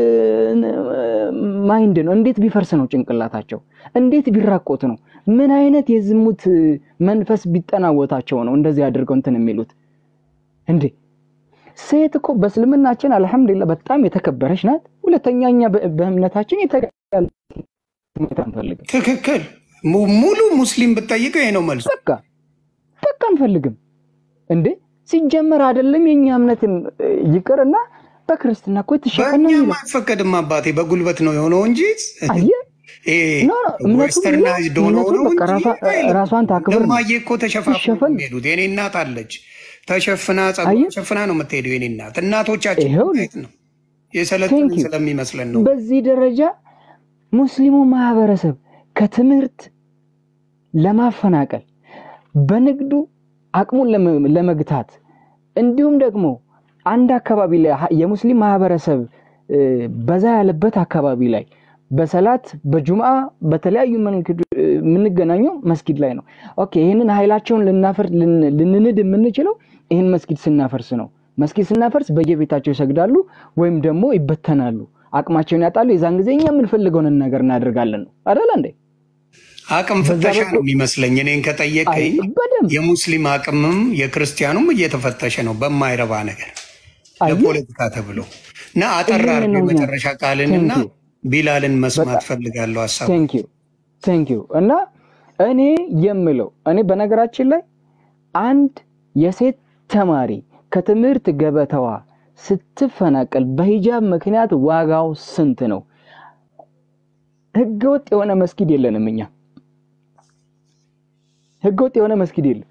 ማይንድ ነው? እንዴት ቢፈርስ ነው ጭንቅላታቸው? እንዴት ቢራቆት ነው? ምን አይነት የዝሙት እ, መንፈስ ቢጠናወታቸው ነው እንደዚህ አድርገው እንትን የሚሉት እንዴ? ሴት እኮ በእስልምናችን አልሐምዱሊላህ በጣም የተከበረች ናት። ሁለተኛ እኛ በ- በእምነታችን የተጋለ አንፈልግም። ትክክል። mu- ሙሉ ሙስሊም ብትጠይቀው ይሄ ነው መልሱ። በቃ በቃ አንፈልግም እንዴ ሲጀመር አይደለም የኛ እምነትም እ, ይቅርና በክርስትና እኮ የተሸፈነ ነው በእኛም የሚለው አይፈቀድም አባቴ፣ በጉልበት ነው የሆነው እንጂ አየህ ኖ ኖ እምነቱ ብሎ ዌስተርናይዝድ ሆኖ እምነቱን ነው በቃ እንጂ ራሷ- አይልም። ራሷን ታክብር ነው እማዬ እኮ ተሸፋፍነው ትሸፈን ነው የሚሄዱት። የኔ እናት አለች ተሸፍና ጸጉሯን አየህ ሸፍና ነው የምትሄደው። የኔ እናት እናቶቻችን ይኸው ማየት ነው የሰለጠንን ቴንክ ዩ ስለሚመስለን ነው። በዚህ ደረጃ ሙስሊሙ ማህበረሰብ ከትምህርት ለማፈናቀል በንግዱ አቅሙን ለመ- ለመግታት እንዲሁም ደግሞ አንድ አካባቢ ላይ ሀ- የሙስሊም ማህበረሰብ እ፣ በዛ ያለበት አካባቢ ላይ በሰላት በጁምዓ በተለያዩ መንገድ እ፣ የምንገናኘው መስጊድ ላይ ነው። ኦኬ ይህንን ኃይላቸውን ልናፈር ልን- ልንንድ የምንችለው ይህን መስጊድ ስናፈርስ ነው። መስጊድ ስናፈርስ በየቤታቸው ይሰግዳሉ ወይም ደግሞ ይበተናሉ፣ አቅማቸውን ያጣሉ። የዛን ጊዜ እኛ የምንፈልገውን ነገር እናደርጋለን ነው አደለ እንዴ? አቅም በዛ ፍተሻ ነው በኩል የሚመስለኝ። እኔን አይ ከጠየቀኝ በደንብ የሙስሊም አቅምም የክርስቲያኑም እየተፈተሸ ነው በማይረባ ነገር አየህ ለፖለቲካ ተብሎ እና አጠር ይህንን አድርገው ነው እኛ የመጨረሻ ቃልንና ቴንክ ዩ ቢላልን መስማት በጣም ፈልጋለሁ ሀሳቡ ቴንክ ዩ ቴንክ ዩ እና እኔ የምለው እኔ በነገራችን ላይ አንድ የሴት ተማሪ ከትምህርት ገበታዋ ስትፈናቀል በሂጃብ ምክንያት ዋጋው ስንት ነው? ህገወጥ የሆነ መስጊድ የለንም እኛ። ህገወጥ የሆነ መስጊድ የለም።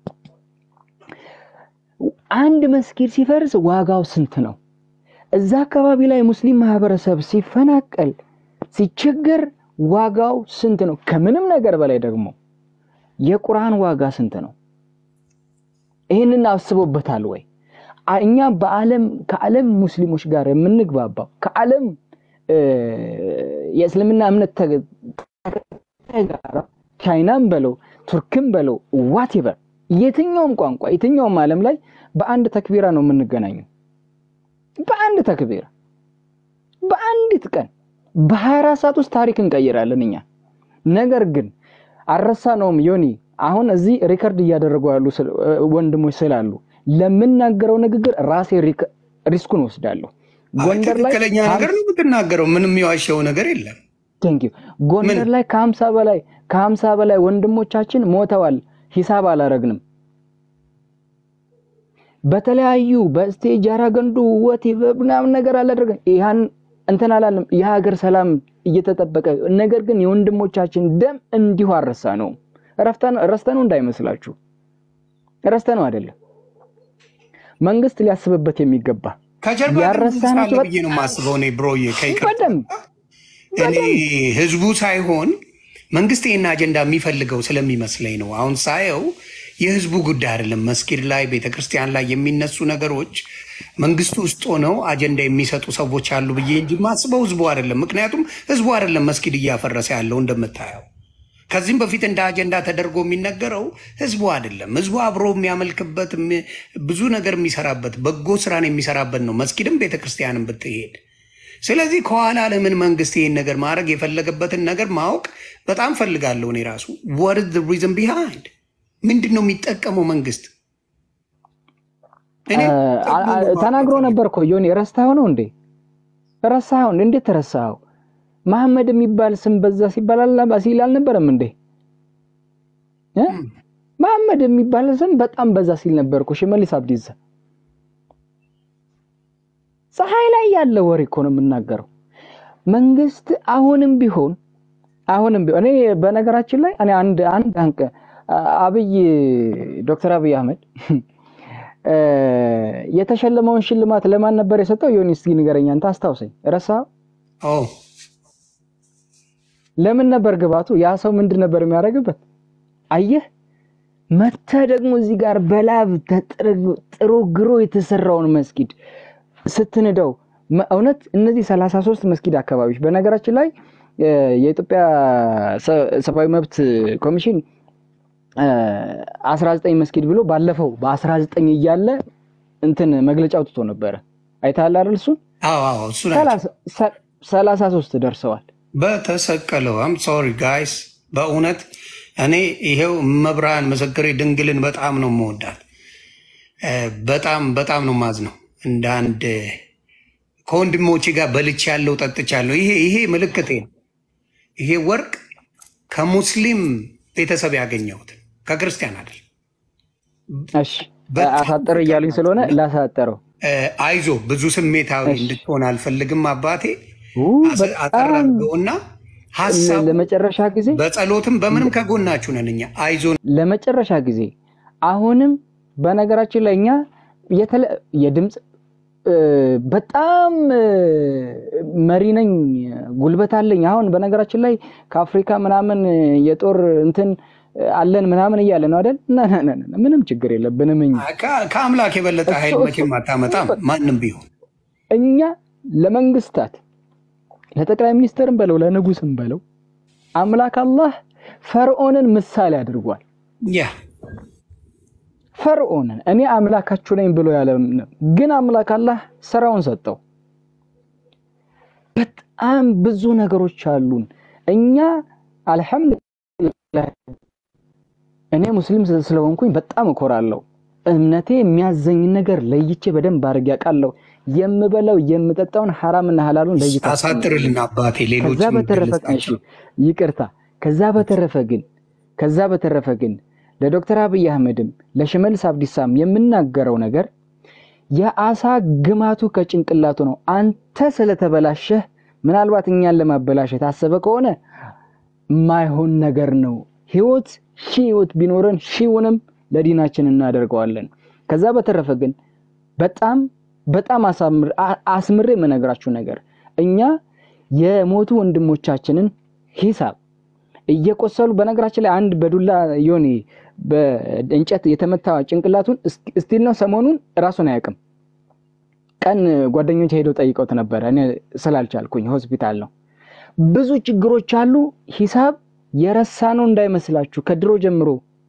አንድ መስጊድ ሲፈርስ ዋጋው ስንት ነው? እዛ አካባቢ ላይ ሙስሊም ማህበረሰብ ሲፈናቀል ሲቸገር ዋጋው ስንት ነው? ከምንም ነገር በላይ ደግሞ የቁርአን ዋጋ ስንት ነው? ይህንን አስቦበታል ወይ? አ- እኛ በዓለም ከዓለም ሙስሊሞች ጋር የምንግባባው ከዓለም እ፣ የእስልምና እምነት ተ- ተከታይ ጋር ቻይናም በለው ቱርክም በለው ዋቴቨር የትኛውም ቋንቋ የትኛውም ዓለም ላይ በአንድ ተክቢራ ነው የምንገናኘው። በአንድ ተክቢራ በአንዲት ቀን በ24 ሰዓት ውስጥ ታሪክ እንቀይራለን እኛ። ነገር ግን አልረሳነውም ዮኒ። አሁን እዚህ ሪከርድ እያደረጉ ያሉ ስለ- ወንድሞች ስላሉ ለምናገረው ንግግር ራሴ ሪክ- ሪስኩን ወስዳለሁ። አይ ጎንደር ላይ ትክክለኛ ነገር ነው የምትናገረው። ምንም የዋሸው ነገር የለም። ቴንክ ዩ ጎንደር ላይ ከሀምሳ በላይ ከሀምሳ በላይ ወንድሞቻችን ሞተዋል። ሂሳብ አላረግንም። በተለያዩ በስቴጅ አራገንዱ ወቴ ምናምን ነገር አላደረገን ይህን እንትን አላለም። የሀገር ሰላም እየተጠበቀ ነገር ግን የወንድሞቻችን ደም እንዲሁ አረሳ ነው ረስተ ነው እንዳይመስላችሁ ረስተ ነው አይደለም። መንግስት ሊያስብበት የሚገባ ከጀርባ ግን ያረሳ መንግስት ናቸው አለ ብዬ ነው የማስበው እኔ ብሮዬ፣ ከይቅርታ በደንብ እኔ ህዝቡ ሳይሆን መንግስት ይህን አጀንዳ የሚፈልገው ስለሚመስለኝ ነው። አሁን ሳየው የህዝቡ ጉዳይ አይደለም። መስጊድ ላይ ቤተክርስቲያን ላይ የሚነሱ ነገሮች መንግስቱ ውስጥ ሆነው አጀንዳ የሚሰጡ ሰዎች አሉ ብዬ እንጂ ማስበው ህዝቡ አይደለም። ምክንያቱም ህዝቡ አይደለም መስጊድ እያፈረሰ ያለው እንደምታየው። ከዚህም በፊት እንደ አጀንዳ ተደርጎ የሚነገረው ህዝቡ አይደለም። ህዝቡ አብሮ የሚያመልክበት የሚ- ብዙ ነገር የሚሰራበት በጎ ስራን የሚሰራበት ነው፣ መስጊድም ቤተክርስቲያንም ብትሄድ። ስለዚህ ከኋላ ለምን መንግስት ይህን ነገር ማድረግ የፈለገበትን ነገር ማወቅ በጣም ፈልጋለሁ። እኔ ራሱ ወርድ ሪዝን ቢሃይንድ ምንድን ነው የሚጠቀመው መንግስት? እኔ አ- አ- ተናግሮ ነበር እኮ ዮኒ። ረሳኸው ነው እንዴ? ረሳኸው? እንዴት ተረሳኸው? መሐመድ የሚባል ስም በዛ ሲባል አላ- ሲል አልነበረም እንዴ? እ? መሐመድ የሚባል ስም በጣም በዛ ሲል ነበር እኮ ሽመልስ አብዲሳ። ፀሐይ ላይ ያለ ወሬ እኮ ነው የምናገረው። መንግስት አሁንም ቢሆን አሁንም ቢሆን እኔ በነገራችን ላይ እኔ አንድ አንድ አንቀ አብይ ዶክተር አብይ አህመድ እ፣ የተሸለመውን ሽልማት ለማን ነበር የሰጠው? ዮኒ እስኪ ንገረኝ አንተ አስታውሰኝ። ረሳኸው? ኦ ለምን ነበር ግባቱ? ያ ሰው ምንድን ነበር የሚያደርግበት? አየህ፣ መተህ ደግሞ እዚህ ጋር በላብ ተጥረ- ጥሮ ግሮ የተሰራውን መስጊድ ስትንደው መ- እውነት እነዚህ 33 መስጊድ አካባቢዎች በነገራችን ላይ እ፣ የኢትዮጵያ ሰ- ሰብአዊ መብት ኮሚሽን እ፣ 19 መስጊድ ብሎ ባለፈው በ19 እያለ እንትን መግለጫ አውጥቶ ነበረ። አይተሃል አይደል? እሱን አዎ አዎ እሱ ናቸው 33 ደርሰዋል። በተሰቀለው አም ሶሪ ጋይስ፣ በእውነት እኔ ይሄው መብርሃን ምስክሬ ድንግልን በጣም ነው የምወዳት። እ፣ በጣም በጣም ነው ማዝነው እንደ አንድ ከወንድሞቼ ጋር በልቼ ያለው ጠጥቻለሁ። ይሄ ይሄ ምልክቴ ነው። ይሄ ወርቅ ከሙስሊም ቤተሰብ ያገኘሁት ከክርስቲያን አይደል። እሺ አሳጥር እያሉኝ ስለሆነ ላሳጠረው። እ፣ አይዞ ብዙ ስሜታዊ እሺ። እንድትሆን አልፈልግም አባቴ። ኡ፣ አስ- አጠር በጣም አድርገውና ሀሳቡ ለመጨረሻ ጊዜ በጸሎትም በምንም ከጎናችሁ ነን እኛ። አይዞን ለመጨረሻ ጊዜ አሁንም በነገራችን ላይ እኛ የተለ- የድምፅ እ፣ በጣም እ፣ መሪ ነኝ፣ ጉልበት አለኝ። አሁን በነገራችን ላይ ከአፍሪካ ምናምን የጦር እንትን አለን ምናምን እያለ ነው አይደል? ና ና ና ና፣ ምንም ችግር የለብንም እኛ ከ- ከአምላክ የበለጠ እሱ- ኃይል እሱ- መቼም አታመጣም ማንም ቢሆን። እኛ ለመንግስታት ለጠቅላይ ሚኒስትርም በለው ለንጉስም በለው አምላክ አላህ ፈርዖንን ምሳሌ አድርጓል። ያ ፈርዖንን እኔ አምላካችሁ ነኝ ብሎ ያለ ግን አምላክ አላህ ስራውን ሰጠው። በጣም ብዙ ነገሮች አሉን። እኛ አልሐምዱሊላህ እኔ ሙስሊም ስለ- ስለሆንኩኝ በጣም እኮራለሁ። እምነቴ የሚያዘኝ ነገር ለይቼ በደንብ አድርጌ አውቃለሁ። የምበላው የምጠጣውን ሐራምና ሐላሉን ለይቼ አሳጥርልን አባቴ። ሌሎች ከዛ በተረፈ እሺ ይቅርታ። ከዛ በተረፈ ግን ከዛ በተረፈ ግን ለዶክተር አብይ አህመድም ለሽመልስ አብዲሳም የምናገረው ነገር የአሳ ግማቱ ከጭንቅላቱ ነው። አንተ ስለተበላሸህ ምናልባት እኛን ለማበላሸት አሰበ ከሆነ ማይሆን ነገር ነው። ህይወት ሺህ ህይወት ቢኖረን ሺውንም ለዲናችን እናደርገዋለን። ከዛ በተረፈ ግን በጣም በጣም አሳምር- አ- አስምሬ የምነግራችሁ ነገር እኛ የሞቱ ወንድሞቻችንን ሂሳብ እየቆሰሉ በነገራችን ላይ አንድ በዱላ ዮኒ በእንጨት የተመታ ጭንቅላቱን እስክ- እስቲል ነው ሰሞኑን ራሱን አያውቅም። ቀን ጓደኞች ሄደው ጠይቀውት ነበረ። እኔ ስላልቻልኩኝ ሆስፒታል ነው። ብዙ ችግሮች አሉ። ሂሳብ የረሳነው እንዳይመስላችሁ ከድሮ ጀምሮ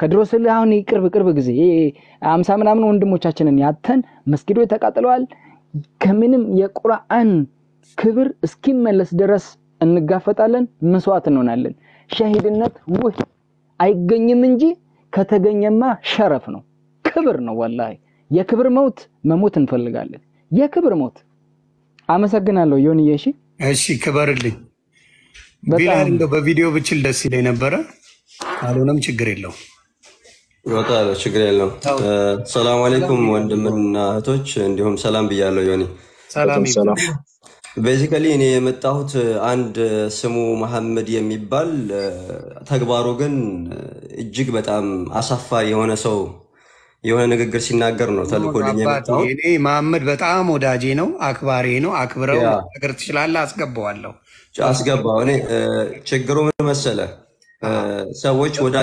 ከድሮ ስልህ አሁን ቅርብ ቅርብ ጊዜ አምሳ ምናምን ወንድሞቻችንን ያተን መስጊዶች ተቃጥለዋል። ከምንም የቁርአን ክብር እስኪመለስ ድረስ እንጋፈጣለን፣ መስዋዕት እንሆናለን። ሸሂድነት ውህ አይገኝም እንጂ ከተገኘማ ሸረፍ ነው፣ ክብር ነው። ወላሂ የክብር መውት መሞት እንፈልጋለን። የክብር ሞት። አመሰግናለሁ ዮንዬ። እሺ እሺ ክበርልኝ። በጣም ቢላል እንደው በቪዲዮ ብችል ደስ ይለኝ ነበረ። ካልሆነም ችግር የለው። ይወጣል፣ ችግር የለም። ሰላም አለይኩም ወንድምና እህቶች፣ እንዲሁም ሰላም ብያለሁ። ዮኒ ሰላም ይብዛ። ቤዚካሊ እኔ የመጣሁት አንድ ስሙ መሐመድ የሚባል ተግባሩ ግን እጅግ በጣም አሳፋሪ የሆነ ሰው የሆነ ንግግር ሲናገር ነው ተልኮልኝ አባቴ የመጣሁት። እኔ መሐመድ በጣም ወዳጄ ነው፣ አክባሪ ነው። አክብረው ያ ነገር ትችላለህ፣ አስገባዋለሁ። አስገባው። እኔ እ፣ ችግሩ ምን መሰለ እ፣ ሰዎች ወዳ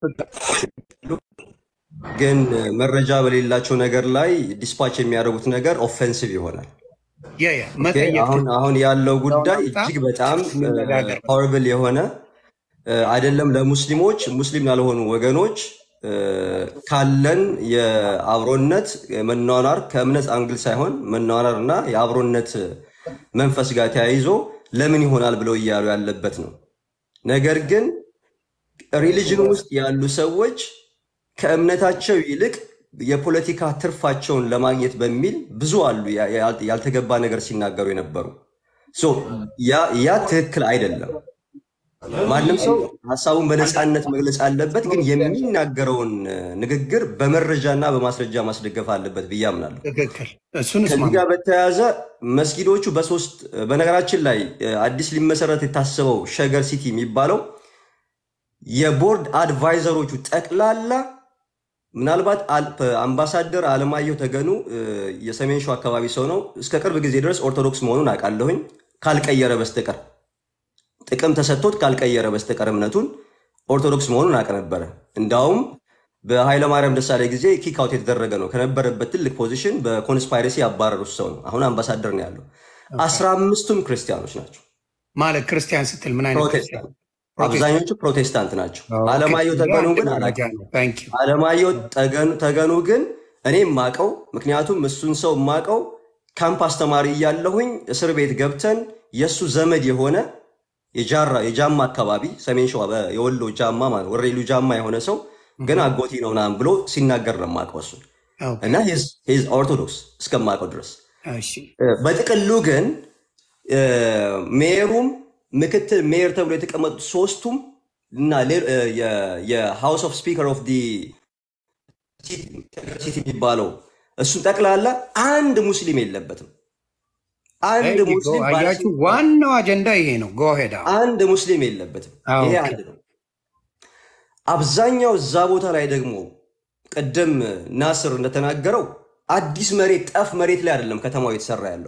ግን መረጃ በሌላቸው ነገር ላይ ዲስፓች የሚያደርጉት ነገር ኦፌንሲቭ ይሆናል። ያ ያ ኦኬ፣ መጠየቅ አሁን አሁን ያለው ጉዳይ በጣም እጅግ በጣም እንነጋገር። ሆርብል የሆነ እ፣ አይደለም ለሙስሊሞች ሙስሊም ላልሆኑ ወገኖች እ፣ ካለን የአብሮነት መኗኗር ከእምነት አንግል ሳይሆን መኗኗር እና የአብሮነት መንፈስ ጋር ተያይዞ ለምን ይሆናል ብለው እያሉ ያለበት ነው። ነገር ግን ሪሊጅን ውስጥ ያሉ ሰዎች ከእምነታቸው ይልቅ የፖለቲካ ትርፋቸውን ለማግኘት በሚል ብዙ አሉ ያ- ያ- ያልተገባ ነገር ሲናገሩ የነበሩ ሶ ያ ያ ትክክል አይደለም። ማንም ሰው ሀሳቡን በነፃነት መግለጽ አለበት፣ ግን የሚናገረውን እ፣ ንግግር በመረጃና በማስረጃ ማስደገፍ አለበት ብዬ አምናለሁ። ትክክል። እሱን ከዚህ እስማማ ጋር በተያያዘ መስጊዶቹ በሶስት በነገራችን ላይ እ፣ አዲስ ሊመሰረት የታሰበው ሸገር ሲቲ የሚባለው የቦርድ አድቫይዘሮቹ ጠቅላላ ምናልባት አል- አምባሳደር አለማየሁ ተገኑ እ፣ የሰሜን ሸዋ አካባቢ ሰው ነው። እስከ ቅርብ ጊዜ ድረስ ኦርቶዶክስ መሆኑን አውቃለሁኝ ካልቀየረ በስተቀር ጥቅም ተሰጥቶት ካልቀየረ በስተቀር እምነቱን ኦርቶዶክስ መሆኑን አውቅ ነበረ። እንዳውም በኃይለማርያም ደሳለኝ ጊዜ ኪክ አውት የተደረገ ነው። ከነበረበት ትልቅ ፖዚሽን በኮንስፓይረሲ ያባረሩት ሰው ነው። አሁን አምባሳደር ነው ያለው። አስራ አምስቱም ክርስቲያኖች ናቸው፣ ማለት ክርስቲያን ስትል ምን አይነት ክርስቲያን? ፕሮቴስታንት አብዛኞቹ ፕሮቴስታንት ናቸው። ኦኬ፣ አለማየሁ ያ ተገኑ አንድ ግን መረጃ አላውቅም። ነው። ታንክ ዩ። አለማየሁ ተገኑ- ተገኑ ግን እኔ ማቀው፣ ምክንያቱም እሱን ሰው ማቀው ካምፕ አስተማሪ እያለሁኝ እስር ቤት ገብተን የእሱ ዘመድ የሆነ የጃራ የጃማ አካባቢ ሰሜን ሸዋ በ- የወሎ ጃማ ማለት ወሬሉ ጃማ የሆነ ሰው ግን አጎቴ ነው ምናምን ብሎ ሲናገር ነው የማውቀው እሱን ኦኬ፣ እና ሂዝ ኦርቶዶክስ እስከማውቀው ድረስ እሺ፣ እ፣ በጥቅሉ ግን እ፣ ሜየሩም ምክትል ሜየር ተብሎ የተቀመጡት ሶስቱም እና ሌ- እ፣ የ- የሃውስ ኦፍ ስፒከር ኦፍ ዲ ሲቲ የሚባለው እሱን ጠቅላላ አንድ ሙስሊም የለበትም። አንድ There you go። ሙስሊም አያችሁ፣ ባለስልጣን ዋናው አጀንዳ ይሄ ነው። ጎሄዳ አንድ ሙስሊም የለበትም። ኦኬ፣ ይሄ አንድ ነው። አብዛኛው እዛ ቦታ ላይ ደግሞ ቅድም ናስር እንደተናገረው አዲስ መሬት ጠፍ መሬት ላይ አይደለም ከተማው የተሰራ ያለው።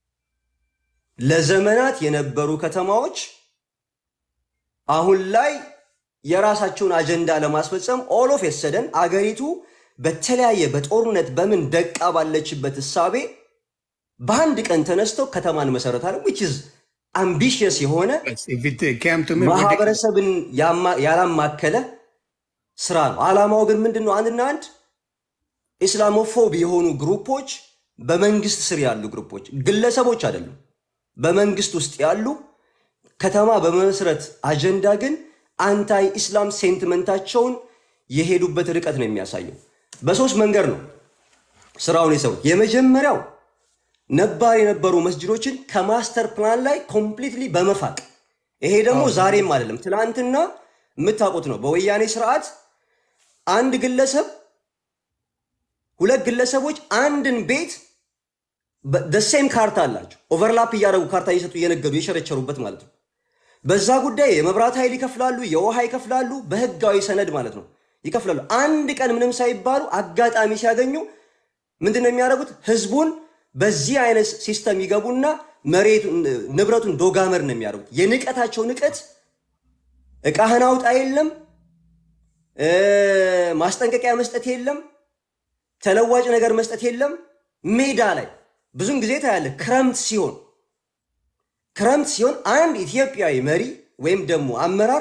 ለዘመናት የነበሩ ከተማዎች አሁን ላይ የራሳቸውን አጀንዳ ለማስፈጸም ኦል ኦፍ የሰደን አገሪቱ በተለያየ በጦርነት በምን ደቃ ባለችበት እሳቤ በአንድ ቀን ተነስተው ከተማን መሰረታለን ዊች ኢዝ አምቢሽየስ የሆነ if it came to me ridiculous። ማህበረሰብን ያማ- ያላማከለ ስራ ነው። ዓላማው ግን ምንድን ነው? አንድና አንድ ኢስላሞፎብ የሆኑ ግሩፖች፣ በመንግስት ስር ያሉ ግሩፖች፣ ግለሰቦች አይደሉም፣ በመንግስት ውስጥ ያሉ ከተማ በመመስረት አጀንዳ ግን አንታይ ኢስላም ሴንቲመንታቸውን የሄዱበት ርቀት ነው የሚያሳየው። በሶስት መንገድ ነው ስራውን የሰሩት። የመጀመሪያው ነባር የነበሩ መስጅዶችን ከማስተር ፕላን ላይ ኮምፕሊትሊ በመፋቅ ይሄ ደግሞ ዛሬም አይደለም፣ ትናንትና የምታውቁት ነው። በወያኔ ስርዓት አንድ ግለሰብ ሁለት ግለሰቦች አንድን ቤት ደሴም ካርታ አላቸው። ኦቨርላፕ እያደረጉ ካርታ እየሰጡ እየነገዱ የሸረቸሩበት ማለት ነው። በዛ ጉዳይ የመብራት ኃይል ይከፍላሉ፣ የውሃ ይከፍላሉ፣ በህጋዊ ሰነድ ማለት ነው ይከፍላሉ። አንድ ቀን ምንም ሳይባሉ አጋጣሚ ሲያገኙ ምንድን ነው የሚያደርጉት? ህዝቡን በዚህ አይነት ሲስተም ይገቡና መሬቱን ንብረቱን ዶጋመር ነው የሚያደርጉት። የንቀታቸው ንቀት እቃህን አውጣ የለም፣ እ፣ ማስጠንቀቂያ መስጠት የለም፣ ተለዋጭ ነገር መስጠት የለም። ሜዳ ላይ ብዙን ጊዜ ታያለህ። ክረምት ሲሆን ክረምት ሲሆን አንድ ኢትዮጵያዊ መሪ ወይም ደግሞ አመራር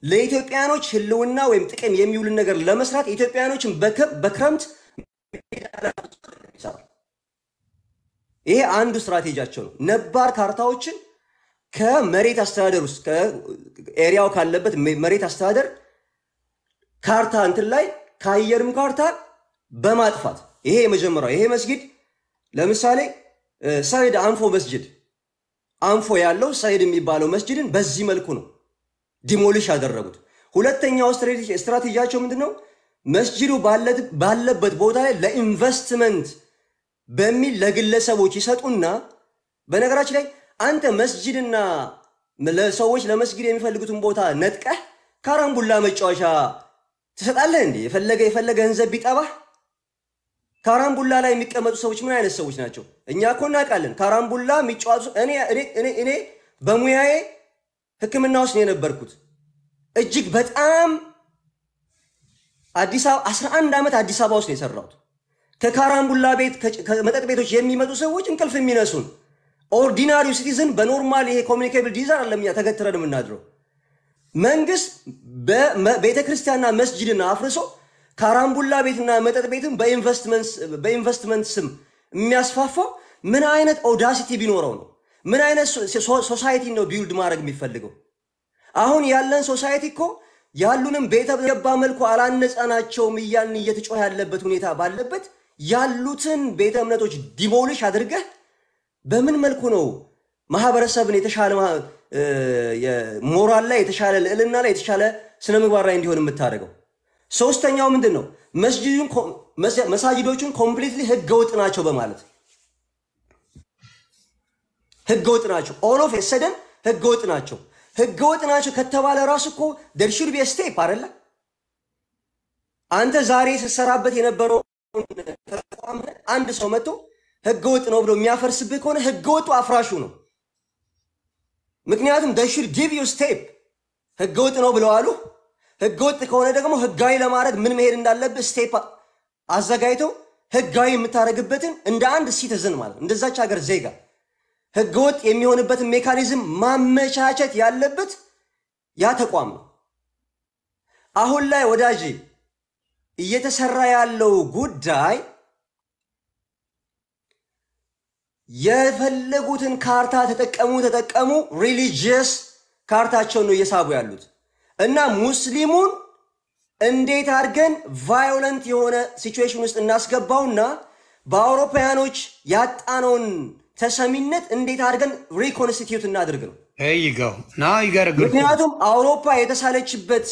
ለኢትዮጵያኖች ህልውና ወይም ጥቅም የሚውልን ነገር ለመስራት ኢትዮጵያኖችን በክረምት ይሰራል። ይሄ አንዱ ስትራቴጂያቸው ነው። ነባር ካርታዎችን ከመሬት አስተዳደር ውስጥ ከኤሪያው ካለበት መሬት አስተዳደር ካርታ እንትን ላይ ከአየርም ካርታ በማጥፋት ይሄ የመጀመሪያው ይሄ መስጊድ ለምሳሌ ሰይድ አንፎ መስጅድ አንፎ ያለው ሰይድ የሚባለው መስጅድን በዚህ መልኩ ነው ዲሞሊሽ ያደረጉት። ሁለተኛው ስትራቴጂያቸው ምንድን ነው? መስጅዱ ባለበት ቦታ ላይ ለኢንቨስትመንት በሚል ለግለሰቦች ይሰጡና በነገራችን ላይ አንተ መስጅድና ለሰዎች ለመስጊድ የሚፈልጉትን ቦታ ነጥቀህ ካራምቡላ መጫወቻ ትሰጣለህ እንዴ? የፈለገ የፈለገ ገንዘብ ቢጠባህ ካራምቡላ ላይ የሚቀመጡ ሰዎች ምን አይነት ሰዎች ናቸው? እኛ እኮ እናውቃለን። ካራምቡላ የሚጫወቱ እኔ በሙያዬ ሕክምና ውስጥ ነው የነበርኩት። እጅግ በጣም አዲስ አበባ 11 ዓመት አዲስ አበባ ውስጥ ነው የሰራሁት። ከካራምቡላ ቤት ከመጠጥ ቤቶች የሚመጡ ሰዎች እንቅልፍ የሚነሱን ኦርዲናሪው ሲቲዝን በኖርማል ይሄ ኮሚኒኬብል ዲዛር አለም እኛ ተገትረን የምናድረው መንግስት ቤተ ክርስቲያንና መስጅድና አፍርሶ ካራምቡላ ቤትና መጠጥ ቤትን በኢንቨስትመንት ስም የሚያስፋፋው ምን አይነት ኦዳሲቲ ቢኖረው ነው? ምን አይነት ሶሳይቲ ነው ቢውልድ ማድረግ የሚፈልገው? አሁን ያለን ሶሳይቲ እኮ ያሉንም ቤተ ገባ መልኩ አላነጻናቸውም እያልን እየተጮህ ያለበት ሁኔታ ባለበት ያሉትን ቤተ እምነቶች ዲሞሊሽ አድርገህ በምን መልኩ ነው ማህበረሰብን የተሻለ ሞራል ላይ የተሻለ ልዕልና ላይ የተሻለ ስነ ምግባር ላይ እንዲሆን የምታደርገው? ሶስተኛው ምንድን ነው? መሳጅዶቹን ኮምፕሊትሊ ህገወጥ ናቸው በማለት ህገወጥ ናቸው። ኦል ኦፍ ሰደን ህገወጥ ናቸው። ህገወጥ ናቸው ከተባለ ራሱ እኮ ደር ሹድ ቢ ስቴፕ አይደለ? አንተ ዛሬ ስትሰራበት የነበረው ተቋም አንድ ሰው መጥቶ ህገወጥ ነው ብሎ የሚያፈርስብህ ከሆነ ህገወጡ አፍራሹ ነው። ምክንያቱም ደር ሹድ ጊቭ ዩ ስቴፕ ህገወጥ ነው ብለዋሉ። ህገወጥ ከሆነ ደግሞ ህጋዊ ለማድረግ ምን መሄድ እንዳለብህ ስቴፕ አዘጋጅተው ህጋዊ የምታደርግበትን እንደ አንድ ሲቲዝን ማለት እንደዛች ሀገር ዜጋ ህገወጥ የሚሆንበትን ሜካኒዝም ማመቻቸት ያለበት ያ ተቋም ነው። አሁን ላይ ወዳጅ እየተሰራ ያለው ጉዳይ የፈለጉትን ካርታ ተጠቀሙ ተጠቀሙ ሪሊጂየስ ካርታቸውን ነው እየሳቡ ያሉት እና ሙስሊሙን እንዴት አድርገን ቫዮለንት የሆነ ሲቹዌሽን ውስጥ እናስገባውና በአውሮፓውያኖች ያጣነውን ተሰሚነት እንዴት አድርገን ሪኮንስቲትዩት እናድርግ ነው። ይገው ና ይገርግር ምክንያቱም አውሮፓ የተሳለችበት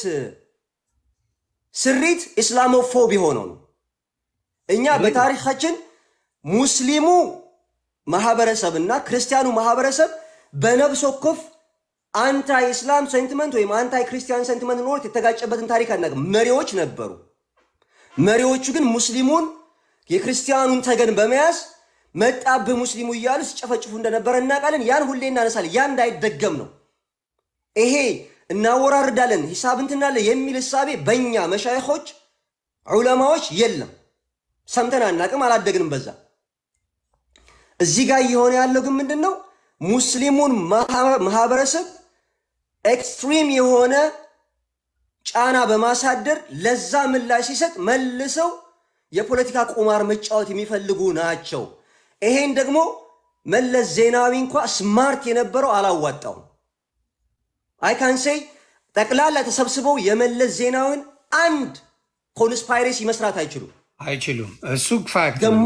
ስሪት ኢስላሞፎብ የሆነው ነው። እኛ በታሪካችን ሙስሊሙ ማህበረሰብ እና ክርስቲያኑ ማህበረሰብ በነብስ ወከፍ አንታይ ኢስላም ሴንቲመንት ወይም አንታይ ክርስቲያን ሴንቲመንት ኖሮት የተጋጨበትን ታሪክ አናውቅም። መሪዎች ነበሩ። መሪዎቹ ግን ሙስሊሙን የክርስቲያኑን ተገን በመያዝ መጣብህ ሙስሊሙ እያሉ ሲጨፈጭፉ እንደነበረ እናውቃለን። ያን ሁሌ እናነሳለን። ያ እንዳይደገም ነው። ይሄ እናወራርዳለን፣ ሂሳብ እንትናለን የሚል እሳቤ በእኛ መሻይኾች ዑለማዎች የለም። ሰምተን አናቅም፣ አላደግንም በዛ። እዚህ ጋር እየሆነ ያለው ግን ምንድን ነው? ሙስሊሙን ማህበረሰብ ኤክስትሪም የሆነ ጫና በማሳደር ለዛ ምላሽ ሲሰጥ መልሰው የፖለቲካ ቁማር መጫወት የሚፈልጉ ናቸው። ይሄን ደግሞ መለስ ዜናዊ እንኳ ስማርት የነበረው አላዋጣውም። አይካንሴይ ጠቅላላ ተሰብስበው የመለስ ዜናዊን አንድ ኮንስፓይሬሲ መስራት አይችሉም አይችሉም። እሱ ፋክት ደግሞ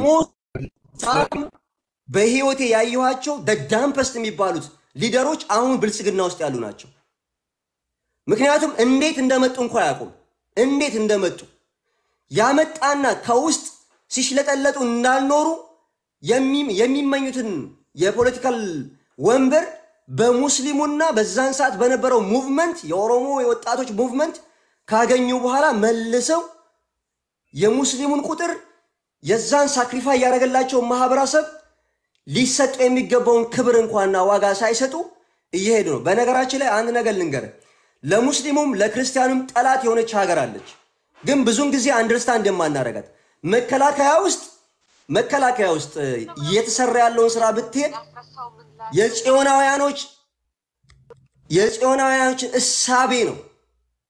በህይወቴ ያየኋቸው ደዳምፐስት የሚባሉት ሊደሮች አሁን ብልጽግና ውስጥ ያሉ ናቸው። ምክንያቱም እንዴት እንደመጡ እንኳ አያውቁም። እንዴት እንደመጡ ያመጣና ከውስጥ ሲሽለጠለጡ እንዳልኖሩ የሚመኙትን የፖለቲካል ወንበር በሙስሊሙና በዛን ሰዓት በነበረው ሙቭመንት የኦሮሞ የወጣቶች ሙቭመንት ካገኙ በኋላ መልሰው የሙስሊሙን ቁጥር የዛን ሳክሪፋይ ያደረገላቸው ማህበረሰብ ሊሰጡ የሚገባውን ክብር እንኳንና ዋጋ ሳይሰጡ እየሄዱ ነው። በነገራችን ላይ አንድ ነገር ልንገር፣ ለሙስሊሙም ለክርስቲያኑም ጠላት የሆነች ሀገር አለች። ግን ብዙን ጊዜ አንደርስታንድ የማናረጋት መከላከያ ውስጥ መከላከያ ውስጥ እየተሰራ ያለውን ስራ ብትሄድ የጽዮናውያኖች የጽዮናውያኖችን እሳቤ ነው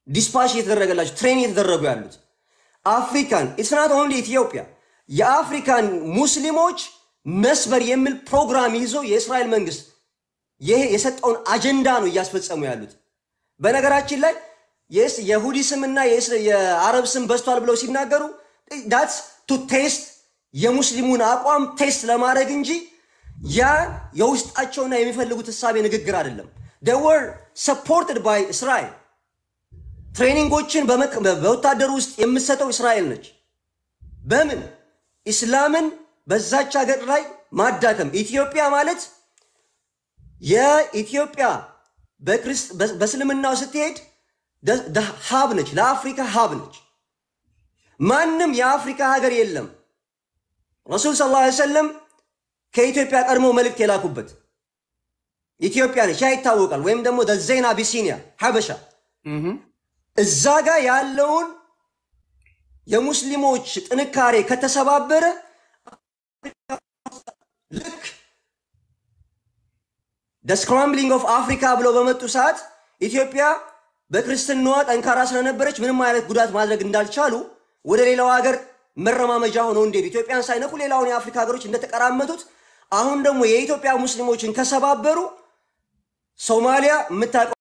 ዲስፓች እየተደረገላቸው ትሬን እየተደረጉ ያሉት አፍሪካን ኢትስ ናት ኦንሊ ኢትዮጵያ የአፍሪካን ሙስሊሞች መስበር የሚል ፕሮግራም ይዞ የእስራኤል መንግስት ይሄ የሰጠውን አጀንዳ ነው እያስፈጸሙ ያሉት። በነገራችን ላይ የስ- የሁዲ ስምና የእስ- የአረብ ስም በዝቷል ብለው ሲናገሩ ዳትስ ቱ ቴስት የሙስሊሙን አቋም ቴስት ለማድረግ እንጂ ያ የውስጣቸውና የሚፈልጉት እሳቤ ንግግር አይደለም። ደወር ሰፖርትድ ባይ እስራኤል ትሬኒንጎችን በመክ- በወታደሩ ውስጥ የምትሰጠው እስራኤል ነች። በምን ኢስላምን በዛች ሀገር ላይ ማዳከም። ኢትዮጵያ ማለት የኢትዮጵያ በክርስት- በ- በእስልምናው ስትሄድ ደ- ደ- ሀብ ነች፣ ለአፍሪካ ሀብ ነች። ማንም የአፍሪካ ሀገር የለም ረሱል ስ ላ ሰለም ከኢትዮጵያ ቀድሞ መልእክት የላኩበት ኢትዮጵያ ነች። ያ ይታወቃል። ወይም ደግሞ ዘይን አቢሲኒያ ሀበሻ እዛ ጋር ያለውን የሙስሊሞች ጥንካሬ ከተሰባበረ ልክ ደ ስክራምብሊንግ ኦፍ አፍሪካ ብለው በመጡ ሰዓት ኢትዮጵያ በክርስትናዋ ጠንካራ ስለነበረች ምንም አይነት ጉዳት ማድረግ እንዳልቻሉ ወደ ሌላው ሀገር መረማመጃ ሆነው እንዴት ኢትዮጵያን ሳይነኩ ሌላውን የአፍሪካ ሀገሮች እንደተቀራመቱት አሁን ደግሞ የኢትዮጵያ ሙስሊሞችን ከሰባበሩ ሶማሊያ የምታውቀው